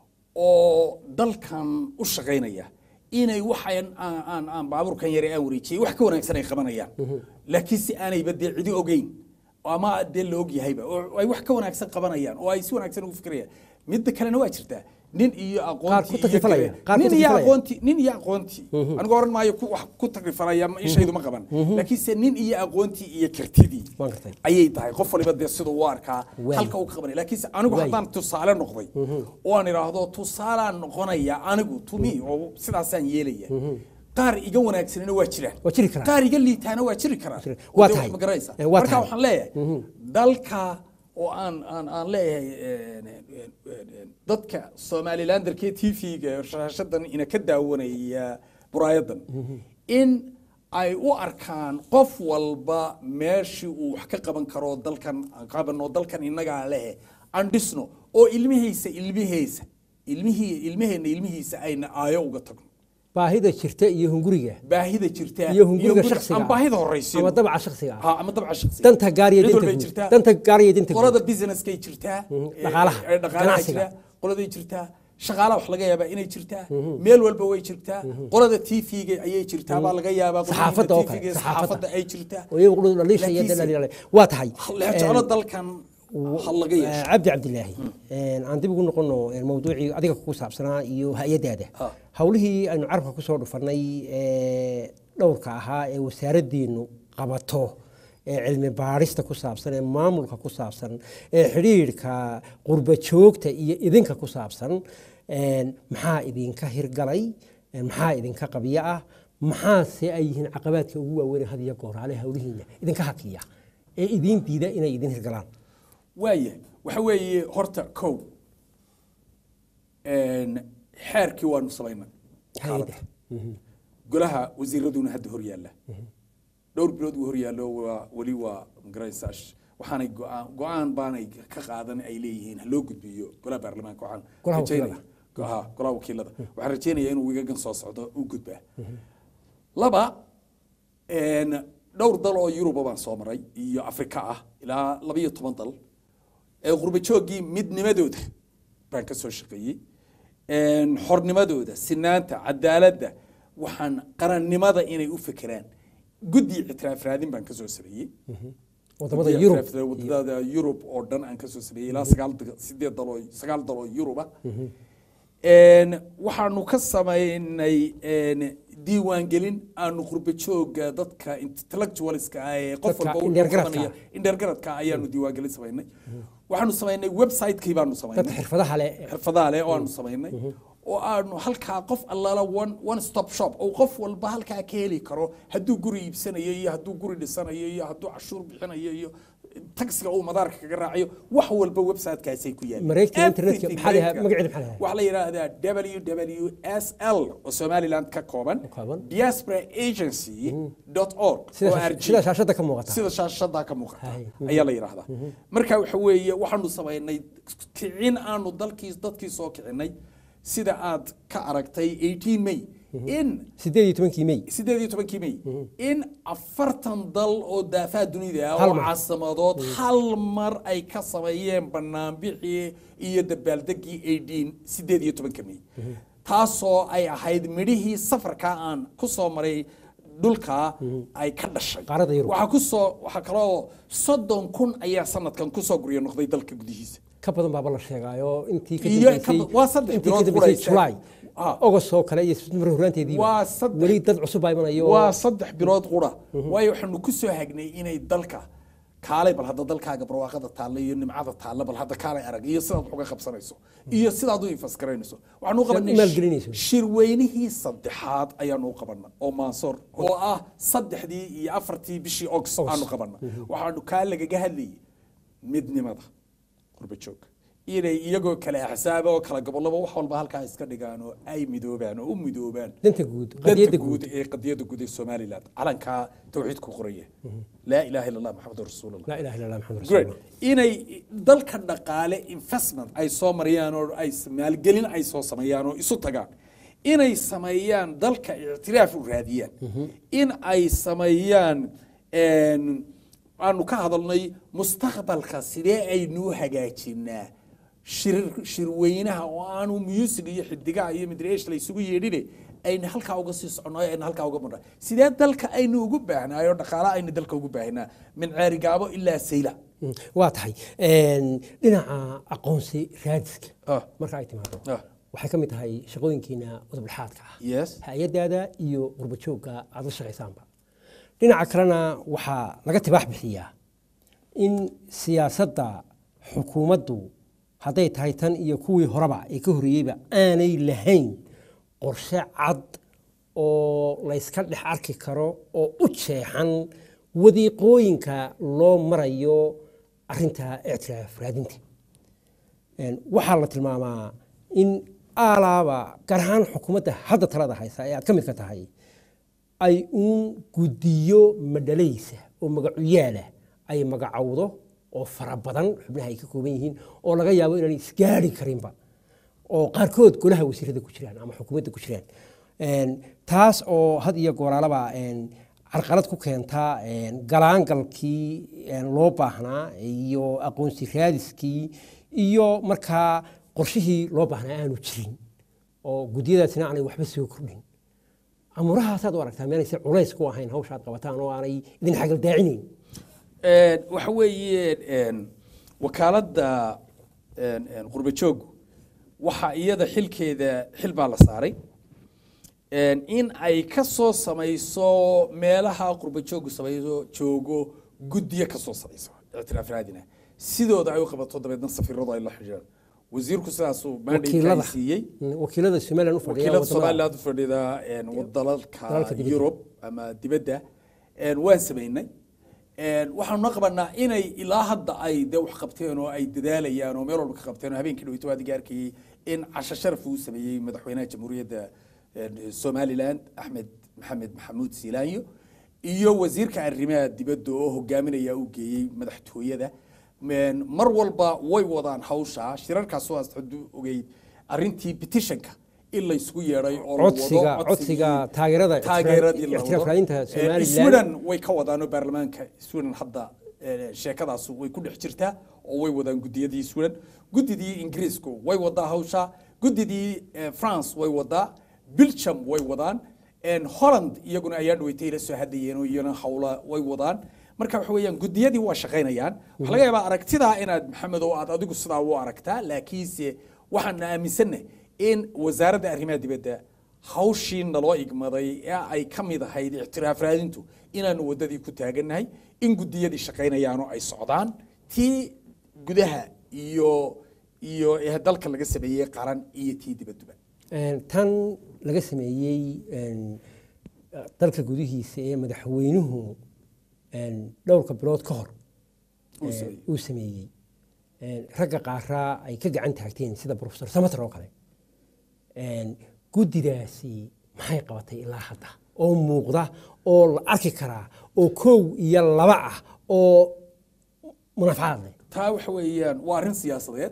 oo dalkan u shaqaynaya inay waxaan aan aan- aan baabuurkan yare aan wareejiyey wax ka wanaagsan ay qabanayaan laakiinse aanayba dee cidi ogeyn ama dee la og yahayba oo ay wax ka wanaagsan qabanayaan oo ay si wanaagsan ugu fikirayaan midda kalena waa jirtaa nin iyo aqoontii iyo takrifalaya, kale- qaar ku nin iyo takrifalaya. aqoontii nin iyo aqoontii anigu oran maayo ku- wax ku takrifalaya ma- ishaydu ma qaban laakiinse nin iyo aqoontii iyo kartidii Waan gartay. ayay tahay qof waliba dee siduu u arkaa Waay. halka uu ka qabanaya laakiinse anigu Waay. haddaan tusaale noqday oo aan idhaahdo tusaalaan noqonaya anigu tumi oo sidaasaan yeelaya qaar iga wanaagsanina waa jiraan Waa jiri karaan. qaar iga liitaana waa jiri karaan Jiri- Oo waa dee tahay. wax ma garanaysaa Eh, waa marka tahay. waxaan leeyahay dalka oo aan aan aan leeyahay een, een, een, een, dadka somalilanderkee t v-ga shaashadan ina ka daawanaya buraayadan in ay u arkaan qof walba meeshii uu wax ka qaban karo dalkan aan qabano dalkan innagaa lehe aan dhisno oo ilmihiisa ilmihiisa ilmihii ilmaheenna ilmihiisa ayna aayo uga tagno baahida jirta iyo hunguriga baahida jirta iyo hunguriga guriga- shakhsiga aan ah. baahida horeysiino ama dabca shakhsiga ah ha ama dabca shakhsiga danta gaar iyo Mid dinta walbay guud jirtaa. danta gaar iyo dinta qolada guud businesskay jirtaa ee- dhaqaalaha, ee dhaqaalaha ganacsiga. jira qoladay jirtaa shaqaalaha wax laga yaabaa inay jirtaa meel walba way jirtaa qolada tvga ayay jirtaa baa laga yaabaa qolada Saxaafadda oo kale, TV-ga, saxaafadda. saxaafadda ay jirtaa oo iyagu qudhud dhaliisha iyo Laakiinse- dhaliilale waa tahay jeclo dalkan ha laga yeesho cabdi cabdilaahi aan dib ugu noqono mawduucii adiga kugu saabsanaa iyo hay-adaada Ha. howlihii aynu carabka kusoo dhufanay ee dhowrka ahaa ee wasaaraddeenu qabato ee cilmi baadhista ku saabsan ee maamulka ku saabsan ee xidhiidhka qurba joogta iyo idinka ku saabsan een, maxaa idinka hirgalay een, maxaa idinka qabyo ah maxaase ay yihiin caqabaadka ugu waaweyn ee had iyo goor hale howlihiina idinka hakiya ee idiin diida inay idin hirgalaan waayahay waxa weeye horta kow xeerkii waanu samaynay hay-adda golaha wasiiraduna hadda hor yaalla dhowr bilood uu hor yaallo waa weli waa magaraysaa sh- waxaanay go-aan go-aan baanay ka qaadan ay leeyihiin ha loo gudbiyo golaha baarlamaanka waxaan Golaha rajeynaya wakiilada. go- ha, golaha wakiilada waxaan rajeynayaa inuu wigagan soo socdo u gudbaa laba een, dhowr dal oo yuruba baan soo maray iyo afrika ah ilaa laba iyo toban dal ee qurba jooggii midnimadooda baan ka soo shaqeeyey een, xornimadooda sinaanta cadaaladda waxaan qarannimada inay u fekeraan guddi ictiraaf raadin baan ka soo sameeyey wadamada Guddiga yurub ictiraaf- wadamada yurub oo dhan aan ka soo sameeyey ilaa sagaal da- sideed dal oo sagaal dal oo yuruba een, waxaanu ka samaynay een, diiwaangelin aanu qurba jooga dadka intellectualska ah ee qof Dadka walba u indheergaradka qabanaya indheergaradka ayaanu diiwaangelin samaynay waxaanu samaynay website-kii baanu dadka samaynay xirfadaha leh xirfadaha leh oo aanu samaynay oo aanu halkaa qof allaala one one stop shop oo qof walba halkaa ka heli karo hadduu guri iibsanayo iyo hadduu guri dhisanayo iyo hadduu cashuur bixinayo iyo taxiga uu madaarka kaga raacayo wax walba websitekaasay ku yaalaan Mareegta internetka, Everything maxaa la yidhaha- mareegta. magaceeda maxaa la yidhaha? waxaa la yidhaahdaa wwsl oo somaliland ka kooban kooban. diaspora agency dot org sida oo shash- RG. sida shaashada ka muuqata sida shaashadaa ka muuqata Hay. ayaa la yidhaahdaa marka waxa weeye waxaanu samaynay kicin aanu dalkii dadkii soo kicinay sida aad ka aragtay 18 may in sideed iyo tobankii may sideed iyo tobankii may in afartan dal oo daafaha dunida ah Hal oo mar. caasimadood hal mar ay ka sameeyeen banaanbixii iyo dabaaldegii 18 sideed iyo tobanka may taasoo ay ahayd midhihii safarka aan ku soo maray dhulka ay ka dhashay Qaaradda Yurub. waxaa kusoo waxaa kaloo soddon kun ayaa sanadkan kusoo guryo noqday dalka gudihiisa ka badan baaba la sheegaayo intii ka Iyo dambeysay ka- waa saddex intii ka bilood dambeysay quraysa. July Ah. August oo kale iyo September horaanteedii Waa saddex- weli dad cusub baa imanayo waa saddex bilood qura waayo waxaanu ku soo hagnay inay dalka kaalay bal hadda dalkaaga barwaaqada taalla iyo nimcada taalla bal hadda kaalay arag iyo sidaad wax uga qabsanayso iyo sidaad u infasgaraynayso waxaanu u Sidaad u qabanay maalgelinayso. shirweynihii saddexaad ayaanu u qabana oo maansoor oo ah saddexdii iyo afartii bishii ogs August. aanu qabana waxaanu kaa lagaga hadlayay midnimada qurba joog inay iyagoo kale axsaaba oo kala gobolaba wax walba halkaa iska dhigaan oo ay midoobaan oo u midoobaan danta guud danta qadiyadda guud guud ee qadiyada guud ee somaliland calankaa tawxiidku qoraya laa ilaha illa allah maxamedun rasuulullah laa ilaha illa allah maxamed great rasuulullah inay dalka dhaqaale investment ay soo mariyaan oo ay maalgelin ay soo sameeyaan oo isu tagaan inay sameeyaan dalka ictiraaf u raadiyaan in ay sameeyaan een, aanu ka hadalnay mustaqbalka sidee aynuu hagaajinaa shir shirweynaha oo aanu music iyo xidigaha iyo midreesh la isugu yeedhine ayna halkaa uga sii soconno ayna halkaa uga marna sidee dalka aynu ugu baahnaayo dhaqaala aynu dalka ugu baahnaa min ceerigaabo ilaa sayla Mm, waa tahay Een, dhinaca aqoonsi raadiska Ah. marka ay timaado Ah. waxay ka mid tahay shaqooyinkiina udubdhaxaadka ah yes hay-adaada iyo qurba joogga aad la shaqaysaanba dhinaca kalena waxaa laga tibaax bixiyaa in siyaasadda xukuumaddu hadday tahay tan iyo kuwii horeba ee ka horreeyeyba aanay lahayn qorshe cad oo layska dhex arki karo oo u jeexan wadiiqooyinka loo marayo arinta ictiraaf raadinta Een, waxaa la tilmaamaa in aalaaba gaar ahaan xukuumadda hadda talada haysa ee aad ka mid ka tahay ay uun guddiyo madhalaysa oo magacuyaala ay magacowdo oo fara badan xubnaha ay ka kooban yihiin oo laga yaabo inaan isgaari karinba oo qaarkood golaha wasiirada ku jiraan ama xukuumadda ku jiraan Een, taas oo had iyo gooraalaba een, carqalad ku keentaa een, galaangalkii een, loo baahnaa iyo aqoonsi raadiskii iyo markaa qorshihii loo baahnaa aanu jirin oo guddiyadaasina aanay waxba soo kordhin amurahaasaad u aragtaa meenayse culays ku ahayn hawshaad qabataan oo aanay idin xagaldaacinayn Een, waxa weeye een, wakaaladda een, een, qurba jooggu waxa iyada xilkeeda xil baa la saaray Een, in ay ka soo samayso meelaha qurba jooggu samayso joogo guddiyo ka soo samayso ictiraaf raadina sidooda ay u qabato dabeedna safiiradu ay la xidhiidhaan wasiirku sidaasuu mandate wakiilada siiyey wakiilada somalilan u fadhiya wakiilada wadamada- somaliland u fadhida een, dalalka Dalalka dibadda. yurub ama dibadda een, waan samaynay Een, waxaanu na qabanaa inay ilaa hadda ay de wax qabteen oo ay dadaalayaan oo meel walba ka qabteen oo habeenkii dhaweyto waadiga arkayey in casho sharaf uu sameeyey madaxweynaha jamhuuriyadda een, somaliland axmed maxamed maxamuud siilaanyo iyo wasiirka arrimaha dibadda oo hogaaminaya uu geeyey madaxtooyada Een, mar walba way wadaan hawsha shirarkaas waa hadduu ogeyd arrintii petitionka in la isugu yeedhay oo la wado codsiga codsigii- codsiga taageerada taageeradii la ictiraaf wado. raadinta Eh, somalilan Sweden way ka wadaan oo baarlamaanka Sweden hadda eh, sheekadaas way ku dhex jirtaa oo way wadaan gudiyadii Sweden gudidii Ingiriisku way wadaa hawsha gudidii eh, France way wadaa Belgium way wadaan en Holland iyaguna ayaa dhaweetay la soo hadlayeen oo iyana hawla way wadaan marka waxa weeyaan gudiyadii waa shaqaynayaan waxa laga yaabaa aragtidaa inaad maxamed oo aad adigu sidaa u aragtaa laakiinse waxaan aaminsannahay in wasaaradda arrimaha dibadda hawshii naloo igmaday ee ay ka mid ahayd ictiraaf raadintu inaanu waddadii ku taagannahay in guddiyadii shaqaynayaanoo ay socdaan tii gudaha iyo iyo ee dalka laga sameeyey qaran iyo tii dibadduba Een, tan laga sameeyey een, dalka gudihiisa ee madaxweynuhu een, dhowrka bilood ka hor Uu ee, sameeyey. uu sameeyey Een, ragga qaaraa ay ka gacan taagteen sida professor samater oo kale Een, guddidaasi maxay qabatay ilaa hadda oo muuqda oo la arki karaa oo kow iyo laba ah oo munafacaad leh taa waxa weeyaan waa arrin siyaasadeed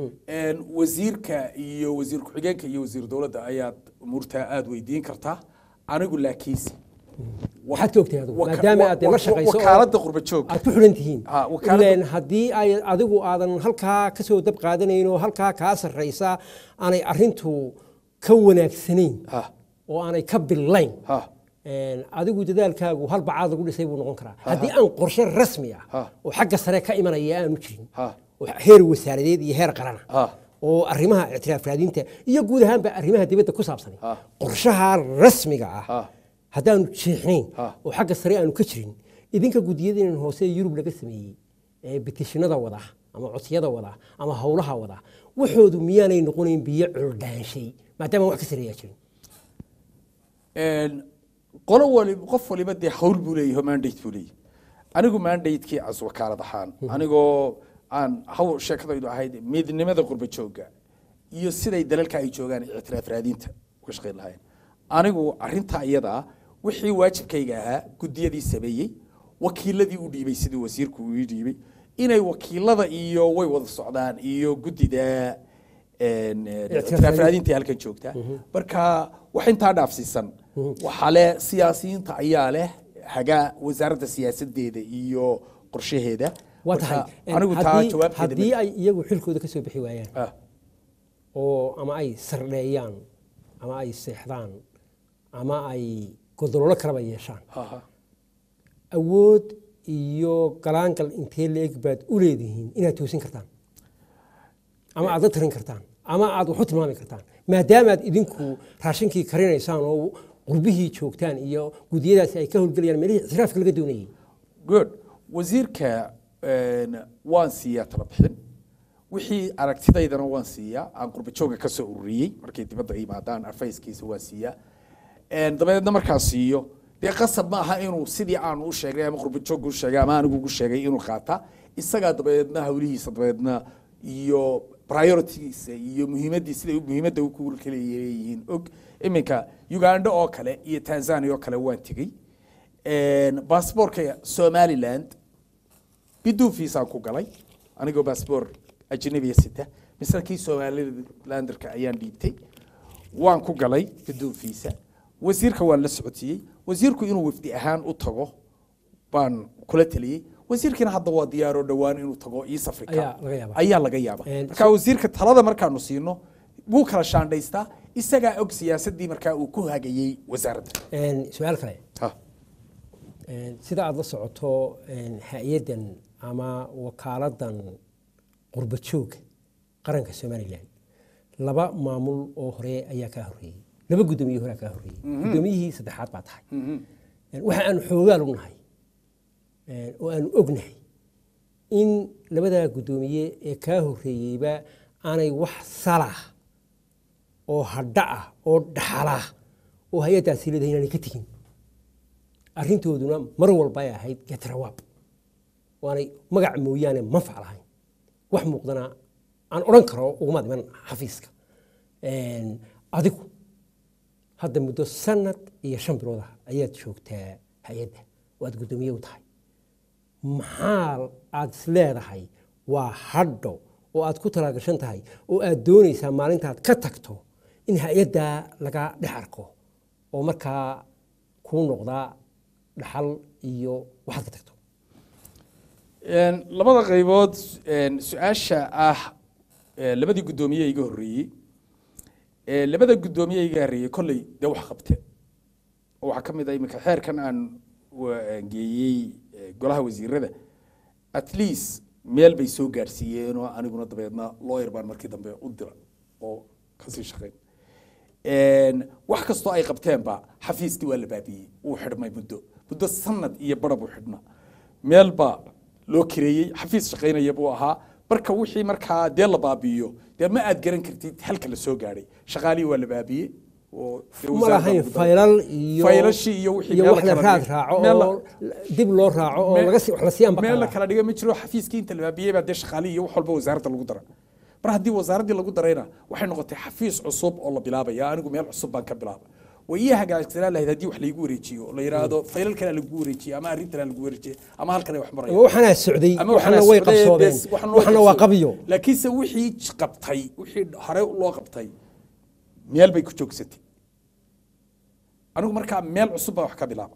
En wasiirka iyo wasiir ku-xigeenka iyo wasiir dowladda ayaad umuurtaa aada weydiin kartaa anigu laakiinse waxaad ka ogtahay adigu Waka- maadaama aad dee la wa- shaqayso oo wakaaladda qurba joog aad ku xidhan tihiin Ah, wakaaladda- ileen haddii ay adigu aadan halkaa ka soo dab qaadanayn oo halkaa kaa sarraysa aanay arrintu ka wanaagsanayn ha oo aanay ka billayn ha Een, adigu dadaalkaagu hal bacaad lagu dhisay buu noqon karaa haddii aan qorshe rasmi ah Ha. oo xagga sare ka imanaya aanu jirin ha oo heer wasaaradeed iyo heer qarana ha oo arrimaha ictiraaf raadinta iyo guud ahaanba arrimaha dibadda ku saabsan Ha. qorshaha rasmiga Ha. ah haddaanu jeexnayn Ha. oo xagga sare aanu ka jirin idinka gudiyadeenan hoose ee yurub laga sameeyey ee bitishinada wada ama codsiyada wada ama howlaha wada waxoodu miyaanay noqonayn biyo culdhaanshay maadaama wax ka sareeyaa jirin En, qolo waliba qof waliba dee hawl buu leeyahay oo mandate buu leeyahay anigu mandatekii as wakaalad ahaan anigoo aan hawl sheekadaydu ahayd midnimada qurba joogga iyo siday dalalka ay joogaan ictiraaf raadinta uga shaqayn lahayn anigu arrintaa iyada wixii waajibkayga ahaa guddiyadii sameeyey wakiiladii u dhiibay sidii wasiirku uu ii dhiibay inay wakiilada iyo way wada socdaan iyo guddida en, eh, Ictiraaf ictiraaf raadinta. raadinta halkan joogta marka wax intaa dhaafsiisan waxaa leh siyaasiyiinta ayaa leh hagaa wasaaradda siyaasadeeda iyo qorshaheeda waa Marka tahay anigu taa haddii- jawaabteeda haddii ma- ay iyagu xilkooda ka soo bixi waayaan Ah, oo ama ay sardheeyaan ama ay seexdaan ama ay godololo kalaba yeeshaan ha, ha. awood iyo galaangal intee la-eg baad u leedihiin inaad toosin kartaan ama aad la tarin kartaan ama aad wax u tilmaami kartaan maadaamaad idinku raashinkii karinaysaan oo qurbihii joogtaan iyo gudiyadaasi ay ka howlgelayaan meelihii ictiraafka laga doonayay good wasiirka en, waan siiyaa tala bixin wixii aragtidaydana waan siiyaa aan qurba jooga ka soo ururiyey markay dibadda yimaadaan afayskiisa waan siiyaa En, dabadeedna markaa siiyo dee qasab ma aha inuu sidii aanu u sheegnay ama qurba joogga u sheegay ama anigu ugu sheegay inuu qaata isagaa dabadeedna hawlihiisa dabadeedna iyo prioritigiisa iyo muhiimaddii siday muhiimadda ku kala leeyihiin og iminka uganda oo kale iyo tanzania oo kale waan tegey baasboorka somaliland biduun fiisaan ku galay anigoo baasboor ajnabiya sita misle kii somalilanderka ayaan dhiibtay waan ku galay biduun fiisa wasiirka waan la socodsiiyey wasiirku inuu wafdi ahaan u tago baan kula taliyey wasiirkiina hadda waa diyaaroo dhowaan inuu tago east africa Ayaa laga yaabaa. ayaa laga yaaba Een, marka wasiirka talada markaanu siino wuu kala shaandhaystaa isagaa og siyaasaddii markaa uu ku hagayey wasaaradda Een, su-aal kale Ha. Een, sida aada la socoto een, hay-addan ama wakaaladan qurba jooga qaranka somalilan laba maamul oo hore ayaa kaa horreeyey laba guddoomiye horea kaa horreeyey guddoomiyihii saddexaad baa tahay Een, waxa aanu xoogaal u nahay een, oo aanu ognahay in labadaa guddoomiye ee kaa horreeyeyba aanay wax salah oo hadha ah oo dhaxala oo hay-addaasi leedahay inaanay ka tegin arrintooduna mar walba ay ahayd getrawaab waanay magac mooyaane manfac lahayn wax muuqdana aan odhan karo uguma dhiman xafiiska Een, adigu hadda muddo sanad iyo shan bilood ah ayaad joogtaa hay-adda oo aad guddoomiye u tahay maxaa aad is leedahay waa hadho oo aad ku talaagashan tahay oo aad doonaysaa maalintaad ka tagto in hay-addaa laga dhex arko oo markaa kuu noqdaa dhaxal iyo waxaad ka tagto Een, labada qaybood een, su-aasha ah ee, labadii guddoomiye iga horreeyey ee, labada guddoomiye iga horreeyey kolley dee wax qabte oo waxaa ka mid ah iminka xeerkan aan wa- geeyey ee, golaha wasiirada at least meel bay soo gaadhsiiyeen oo aniguna dabeedna lawyer baan markii dambe u dira oo kasii shaqayn Een, wax kastoo ay qabteenba xafiiskii waa la baabiyey wuu xidhmay muddo muddo sanad iyo bara buu xidhna meel baa loo kireeyey xafiis shaqaynaya buu ahaa marka wixii markaa dee la baabi'iyo dee ma aad garan kartid halka la soo gaadhay shaqaalihii waa la baabiyey oo dee ma wasaaradda lahayn lagu daray. faylal iyo faylashii iyo wixii iyo meel wax la kala raad dhigay. raaco Meel la- oo dib loo raaco oo meel- laga sii- wax la sii meel la ambaqaada kala dhiga ma jiro xafiiskii inta la baabiyey baa dee shaqaalihii iyo wax walba wasaaradda lagu dara mar haddii wasaaraddii lagu darayna waxay noqotay xafiis cusub oo la bilaabaya anigu meel cusub baan ka bilaaba way ii hagaagsanaan lahayd haddii wax laygu wareejiyo oo la yidhaahdo faylal kalea lagu wareejiyey ama arrin kalea lagu wareejiyey ama halkan ay wax maraya ama waxaanaa socday ama waxna waxaana way socday, qabsoodeen bes, waxna way waxna waa qabsoodeen. qabiyo laakiinse wixii j- qabtay wixii hore loo qabtay meel bay ku joogsatay anigu markaa meel cusub baan wax ka bilaaba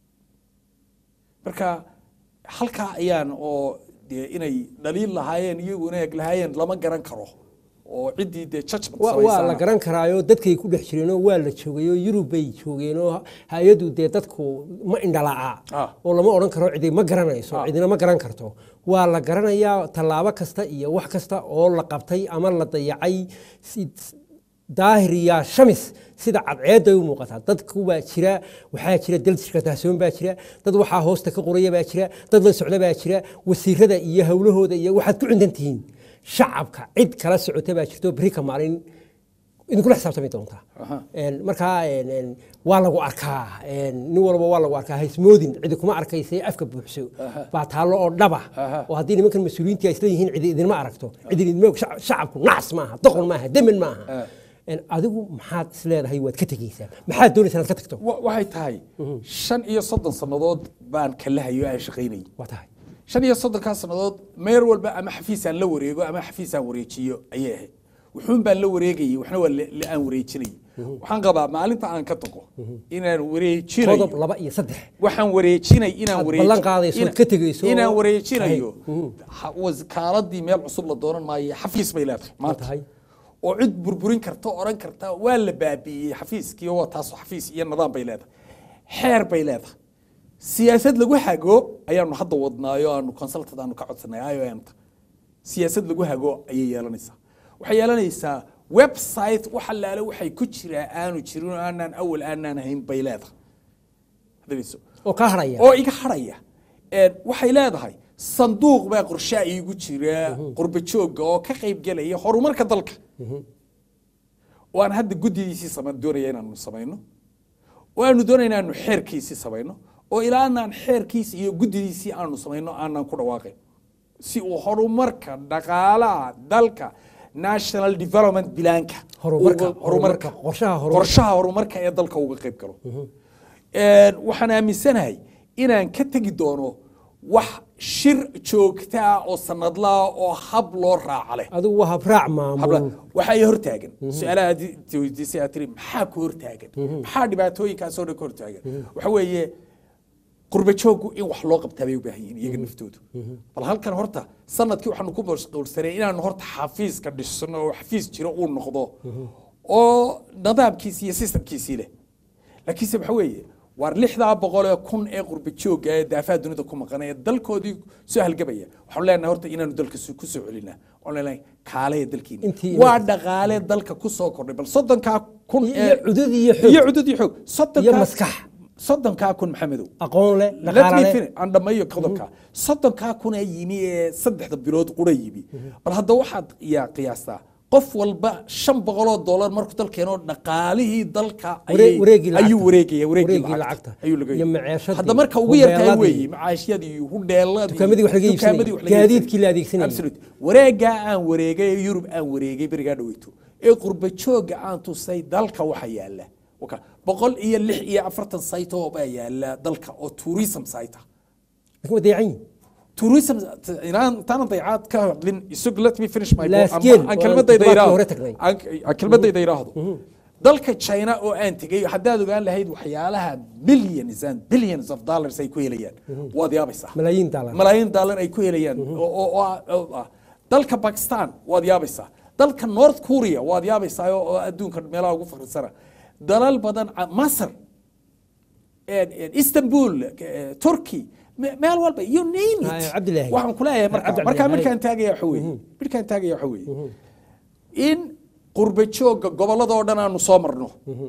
marka halkaa ayaan oo dee inay dhaliil lahaayeen iyagu inay eg lahaayeen lama garan karo oo ciddii dee judgment Wa- waa la samaysana garan karaayo dadkay ku dhex jireenoo waa la joogayoo yurub bay joogeenoo hay-addu dee dadku ma indhalaaca Ah. oo lama odhan karo cidi ma garanayso Ah. cidina ma garan karto waa la garanayaa tallaabo kasta iyo wax kasta oo la qabtay ama la dayacay si- daahir iyo shamis sida cadceedda ay u muuqataa dadku baa jira waxaa jira daljirka tahsoon baa jira dad waxaa hoosta ka qoraya baa jira dad la socda baa jira wasiirada iyo howlahooda iyo waxaad ku cindan tihiin shacabka cid kala socota baa jirto beri ka maalin idinkula xisaabtami doontaa Aha. Een, markaa een, een, waa lagu arkaa een, nin walba waa lagu arkaa haismoodin cidi kuma arkaysa afka buuxso baa taallo oo dhaba Aha. oo haddii nimankan mas-uuliyiintii ay isla yihiin cidi idinma aragto cidi idinma og shac- shacabku nacas maaha doqon maaha demin maaha Ah. Een, adigu maxaad isleedahay waad ka tegeysaa maxaad doonaysaa inaad ka tagto Wa- waxay tahay shan iyo soddon sannadood baan kala hayo aan shaqaynayay waa tahay shan iyo soddonkaa sannadood meer walba ama xafiisaan la wareego ama xafiisaan wareejiyo ayay ahayd wuxuun baan la wareegayay waxna waa la- la- aan wareejinayay waxaan qabaa maalinta aan ka tago inaan qodob wareejinayo laba iyo saddex waxaan wareejinay inaan Aad wareeji- ballan qaadayso, ina- ka tegayso. inaan wareejinayo Tahay. ha- wasaaradii meel cusub la doonan maayo xafiis bay leedahay maanta tahay. oo cid burburin karta oo odhan karta waa la baabi'iyey xafiiskii oo waa taas xafiis iyo nidaam bay leedahay xeer bay leedahay siyaasad lagu hago ayaanu hadda wadnaayo aanu consultant aanu ka codsanay IOM-ta siyaasad lagu hago ayay yeelanaysaa waxay yeelanaysaa website wax allaale waxay ku jiraa aanu jirin oo aanaan awal aanaan hayn bay leedahay hadayso oo kaa haraya oo iga haraya Een, waxay leedahay sanduuq baa qorshaa iigu jira qurba joogga oo ka qayb gelaya horumarka dalka oo aan hadda guddidiisii sama doonaya inaanu samayno oo aanu doonaya inaanu xeerkiisii samayno oo ilaa aanaan xeerkiisi iyo guddidiisii aanu samayno aanaan ku dhawaaqayn si uu horumarka dhaqaalaha dalka national development bilaanka Horumarka, uga- horumarka horumarka, qorshaha horumarka. qorshaha horumarka ee dalka uga qayb galo Een, waxaan aaminsanahay inaan ka tegi doono wax shir joogta ah oo sanadlaa oo hab loo raaca leh adigu waa habraac maamul habla waxaa i hortaagan su-aalaha aad i weydiisay aad tiri maxaa ku hortaagan maxaa dhibaatooyinkaasoo dhan ka hortaagan waxa weeye qurba jooggu in wax loo qabtaa bay u baahan yihiin iyaga naftoodu bal halkan horta sanadkii waxaanu ku mashquulsanay inaanu horta xafiiska dhisno oo xafiis jiro uu noqdo oo nidaamkiisii iyo systemkiisii leh laakiinse waxa weeye waar lixdaa boqol ee kun ee qurba joogga ee daafaha dunida ku maqan ee dalkoodii soo halgabaya waxaanu leenahay horta inaanu dalka su- ku soo celinaa oon leenahay kaalaya dalkiina Intii- waa dhaqaale dalka ku soo kordhay bal soddonkaa kun Iyo- ee- iyo cudud iyo xoog. iyo cudud iyo xoog soddonkaa Iyo maskax. soddonkaa kun maxamedow aqoon leh Let me dhaqaale leh finish. aan dhammeeyo qodobka soddonkaa kun ee yimi ee saddexda bilood qura yimi bal hadda waxaad yaa qiyaastaa qof walba shan boqoloo dollar markuu dalkeeno dhaqaalihii dalka Waree- ayay- wareegii lacagta. ayuu wareegaya Wareegii wareegii lacagta. ayuu laga Iyo maciishadii, hadda marka ugu yartahay hubeeladii. weeye macaashyadii hudheeladii Dukaamadii wax laga iibsanayay, dukaamadii wax laga gaadiidkii la iibsanayay. adeegsanayay. Absolute. wareegaa aan wareegay ee yurub aan wareegay berigaa dhaweyto ee qurba jooga aan tusay dalka waxa yaala Waka, boqol iyo lix iyo afartan site oo baa yaala dalka oo tourism site ah laakiin waa dayacan yihin tourism inaan intaan dayacaad ka hadlin isug let me finish my Last point. game, Aan- aan waa kelmadayda toddobaadkii iraahdo hore tagnay. aan aan kelmadayda iraahdo dalka china oo aan tegay haddaad ogaan lahayd waxyaalaha millions and billions of dollars ay ku helayaan waad yaabaysaa malaayiin daalar malaayiin daalar ay ku helayaan oo- oo- oo ah- oo ah. dalka bakistan waad yaabaysaa dalka north korea waad yaabaysaa oo oo adduunka meelaha ugu fakrisana dalal badan ah, masar een- een istanbul eh, turkey me- meel walba you name Ah, it Cabdilaahi. waxaan ku leeyahay marka Cabdi markaa Cabdilaahi. markaan taagaya waxa weeye markaan taagaya waxa weeye in qurba joogga gobollada oo dhan aanu soo marno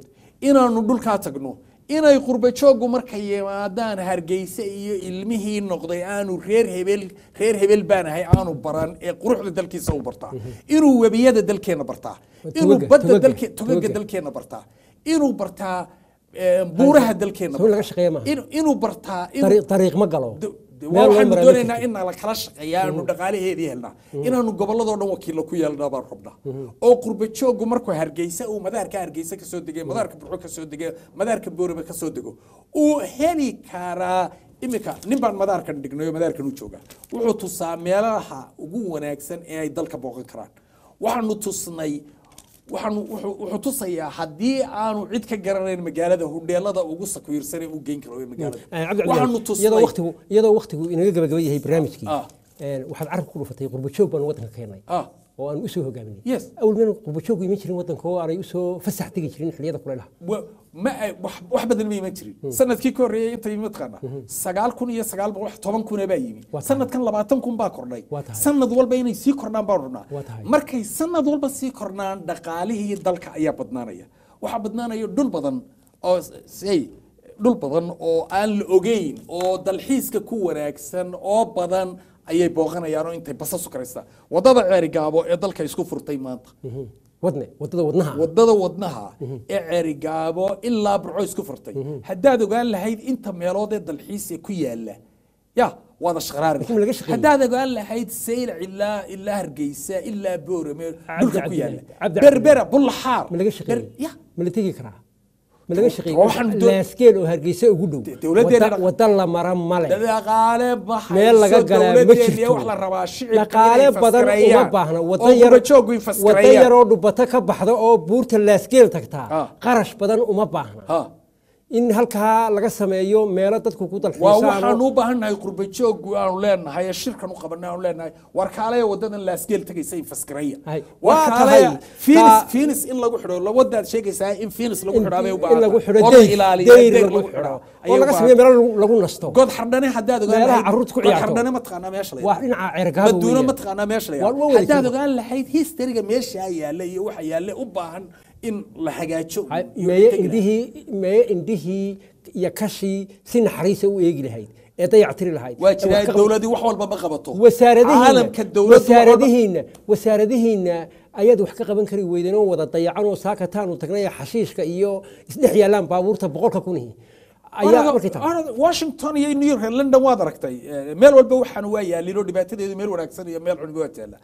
inaanu dhulkaa tagno inay qurba jooggu markay yimaadaan hargeysa iyo ilmihii noqday aanu reer hebel reer hebel baan ahay aanu baran ee quruxda dalkiisa u bartaa inuu webiyada dalkeena bartaa inuu Tugaga, badda tugaga, dalke tugaga tugaga. dalkeena bartaa inuu bartaa eh, buuraha dalkeena soo laga bartaa. shaqeeya maaha. Inuu- inuu bartaa inuu- Dariiq- dariiq ma galo De- de- Meel loo waxaanu maraa ma doonaynaa jirto. in la kala shaqeeya aanu dhaqaalaheedii helnaa inaanu gobolladoo dhan wakiilo ku yeelnaa baan rabnaa oo qurba jooggu markuu hargeysa uu madaarka hargeysa ka soo degay madaarka burco ka soo degay madaarka boorame ka soo dego uu heli karaa iminka nin baan madaarkan dhignay oo madaarkan u jooga wuxuu tusaa meelaha ugu wanaagsan ee ay dalka booqan karaan waxaanu tusnay waxaanu wuxuu wuxuu tusayaa haddii aanu cid ka garanayn magaalada hudheelada ugu sakuirsan ee u geyn karo ee magaalada Ah, Cabdi waxaanu Cabdilaahi, tusnay iyadoo waqtigu iyadoo waqtigu inaga gabagaba yahay barnaamijkii Ah. een, waxaad carabka ku dhufatay qurba joog baan waddanka keenay ah oo aan usoo hogaaminay Yes. awal meel qurba joog iman jirin waddanka oo aanay usoo fasax tegi jirin xilliyada kulaylaha wa- ma ay- wax wax badan ma iman jirin sanadkii ka horreeyay inta yimi mataqaana sagaal kun iyo sagaal boqol toban kun baa yimi Waa tahay. sanadkan labaatan kun baa kordhay Waa tahay. sanad walba inay sii kordhaan baan rabnaa Waa tahay. markay sanad walba sii kordhaan dhaqaalihii dalka ayaa badnaanaya waxaa badnaanaya dhul badan oo s- say dhul badan oo aan la ogeyn oo dalxiiska ku wanaagsan oo badan ayay booqanayaan oo intay basas u karaystaan wadada ceerigaabo ee dalka isku furtay maanta wadne waddada wadnaha wadada wadnaha ee ceerigaabo ilaa burco isku furtay haddaad ogaan lahayd inta meelood ee dalxiis ee ku yaala ya waada shaqraari Laakiin ma laga shaqeeyey? haddaad ogaan lahayd saylac ilaa ilaa hargeysa ilaa boorame dhulka ku Cabdi yaala Cabdi berbera bullaxaar ma laga Ber- shaqeeyey ya ma la tegi karaa ma laga shaqeeyey waxaan doo- laaskeel oo hargeysa ugu dhow dowladdeena Wadda- dhaq- wadda la mara male dhaqaale baxayso meel laga galaa ma dowladeena jirto wax la rabaa shicibka dhaqaale inay badan uma faskarayaan, baahna oo wadda yar gurajoogu wadda faskarayaan. yaroo dhubato ka baxda oo buurta laaskeel tagtaa Ah. qarash badan uma baahna Ha. in halkaa laga sameeyo meelo dadku ku waa dalxiisaan waxaan oo- oo- u baahannahay qurba jooggu aanu leenahay ee shirkan u qabanay aanu leenahay war kaalaya wadadan laasgeel tegaysa in faskaraya Hay. war Waa kaalaya tahay. finis Taa- finis in lagu xidho lawadaad sheegaysaa in finis lagu in xidhaa bay u in lagu baahan xidho oo la deyr ilaaliyo deyr deyr lagu lagu xidho xidhaa oo laga sameeyo meelo lagu- lagu nasto god xardhane haddaad ogaan Meelaha lahayd carruurtu ku god ciyaarto. xardhane ma taqaanaa meesha la waa yidhaahdo? dhinaca ceergaabo maduuna weeyaan. ma taqaanaa meesha la Waa- waa yidhaahdo. wada haddaad jiro. ogaan lahayd historyga meesha yaalla iyo waxa yaalla u baahan in la hagaajo Hay, iyo meeye tegi lahayd. indhihii meeye indhihii iyo kashii si naxariisa u eegi lahayd ee dayactiri lahayd waa ee wax jiraa ka- dowladii wax walba ma qabato wasaaradihiina caalamka dowladdu wax walba- wasaaradihiina wasaaradihiina ayaad wax ka qaban kari weydeen oo wada dayacan oo saakataanu tagnay ee xashiishka iyo isdhex yaalaan baabuurta boqolka kunihi ayaa Orada- markii tahay orada washington iyo new york iyo london waad aragtay Eh, meel walba waxaan waa yaalin oo dhibaatadeedu meel wanaagsan iyo meel xun waa taala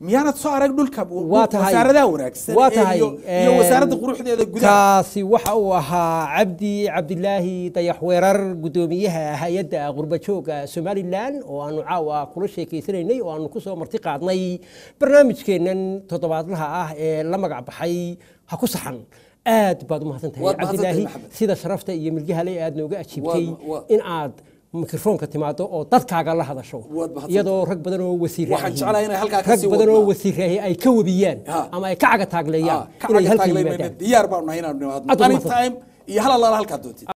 miyaanad soo arag dhulka waa tahay wasaaradaha wanaagsan waa ee tahay iyo iyo wasaaradda quruxdeeda gudaha kaasi waxa uu ahaa cabdi cabdilaahi dayax weerar guddoomiyaha hay-adda qurbajooga somalilan oo aanu caawa kula sheekeysanaynay oo aanu kusoo marti qaadnay barnaamijkeennan toddobaadlaha ah ee la magac baxay ha ku saxan aad baad u mahadsan tahay Waad mahadsan tahay, cabdilaahi Maxamed. sida sharafta iyo milgahale aad nooga ajiibtay Waa- waa- in aad mikrofoonka timaado oo dadkaaga la hadasho Waad mahadsan iyadoo rag badan oo wasiir Waxaan jeclahay inay halkaa ka rag sii badan oo wadnaa. wasiiraahi ay ka webiyaan Ha. ama ay ka caga taagleeyaan Ah, ka inay halkan cagataaglaymayna yimaadaan diyaar baanu nahay inaanu nimaadno Aad u mahadsan. anytime iyo hal allaala halkaa doontid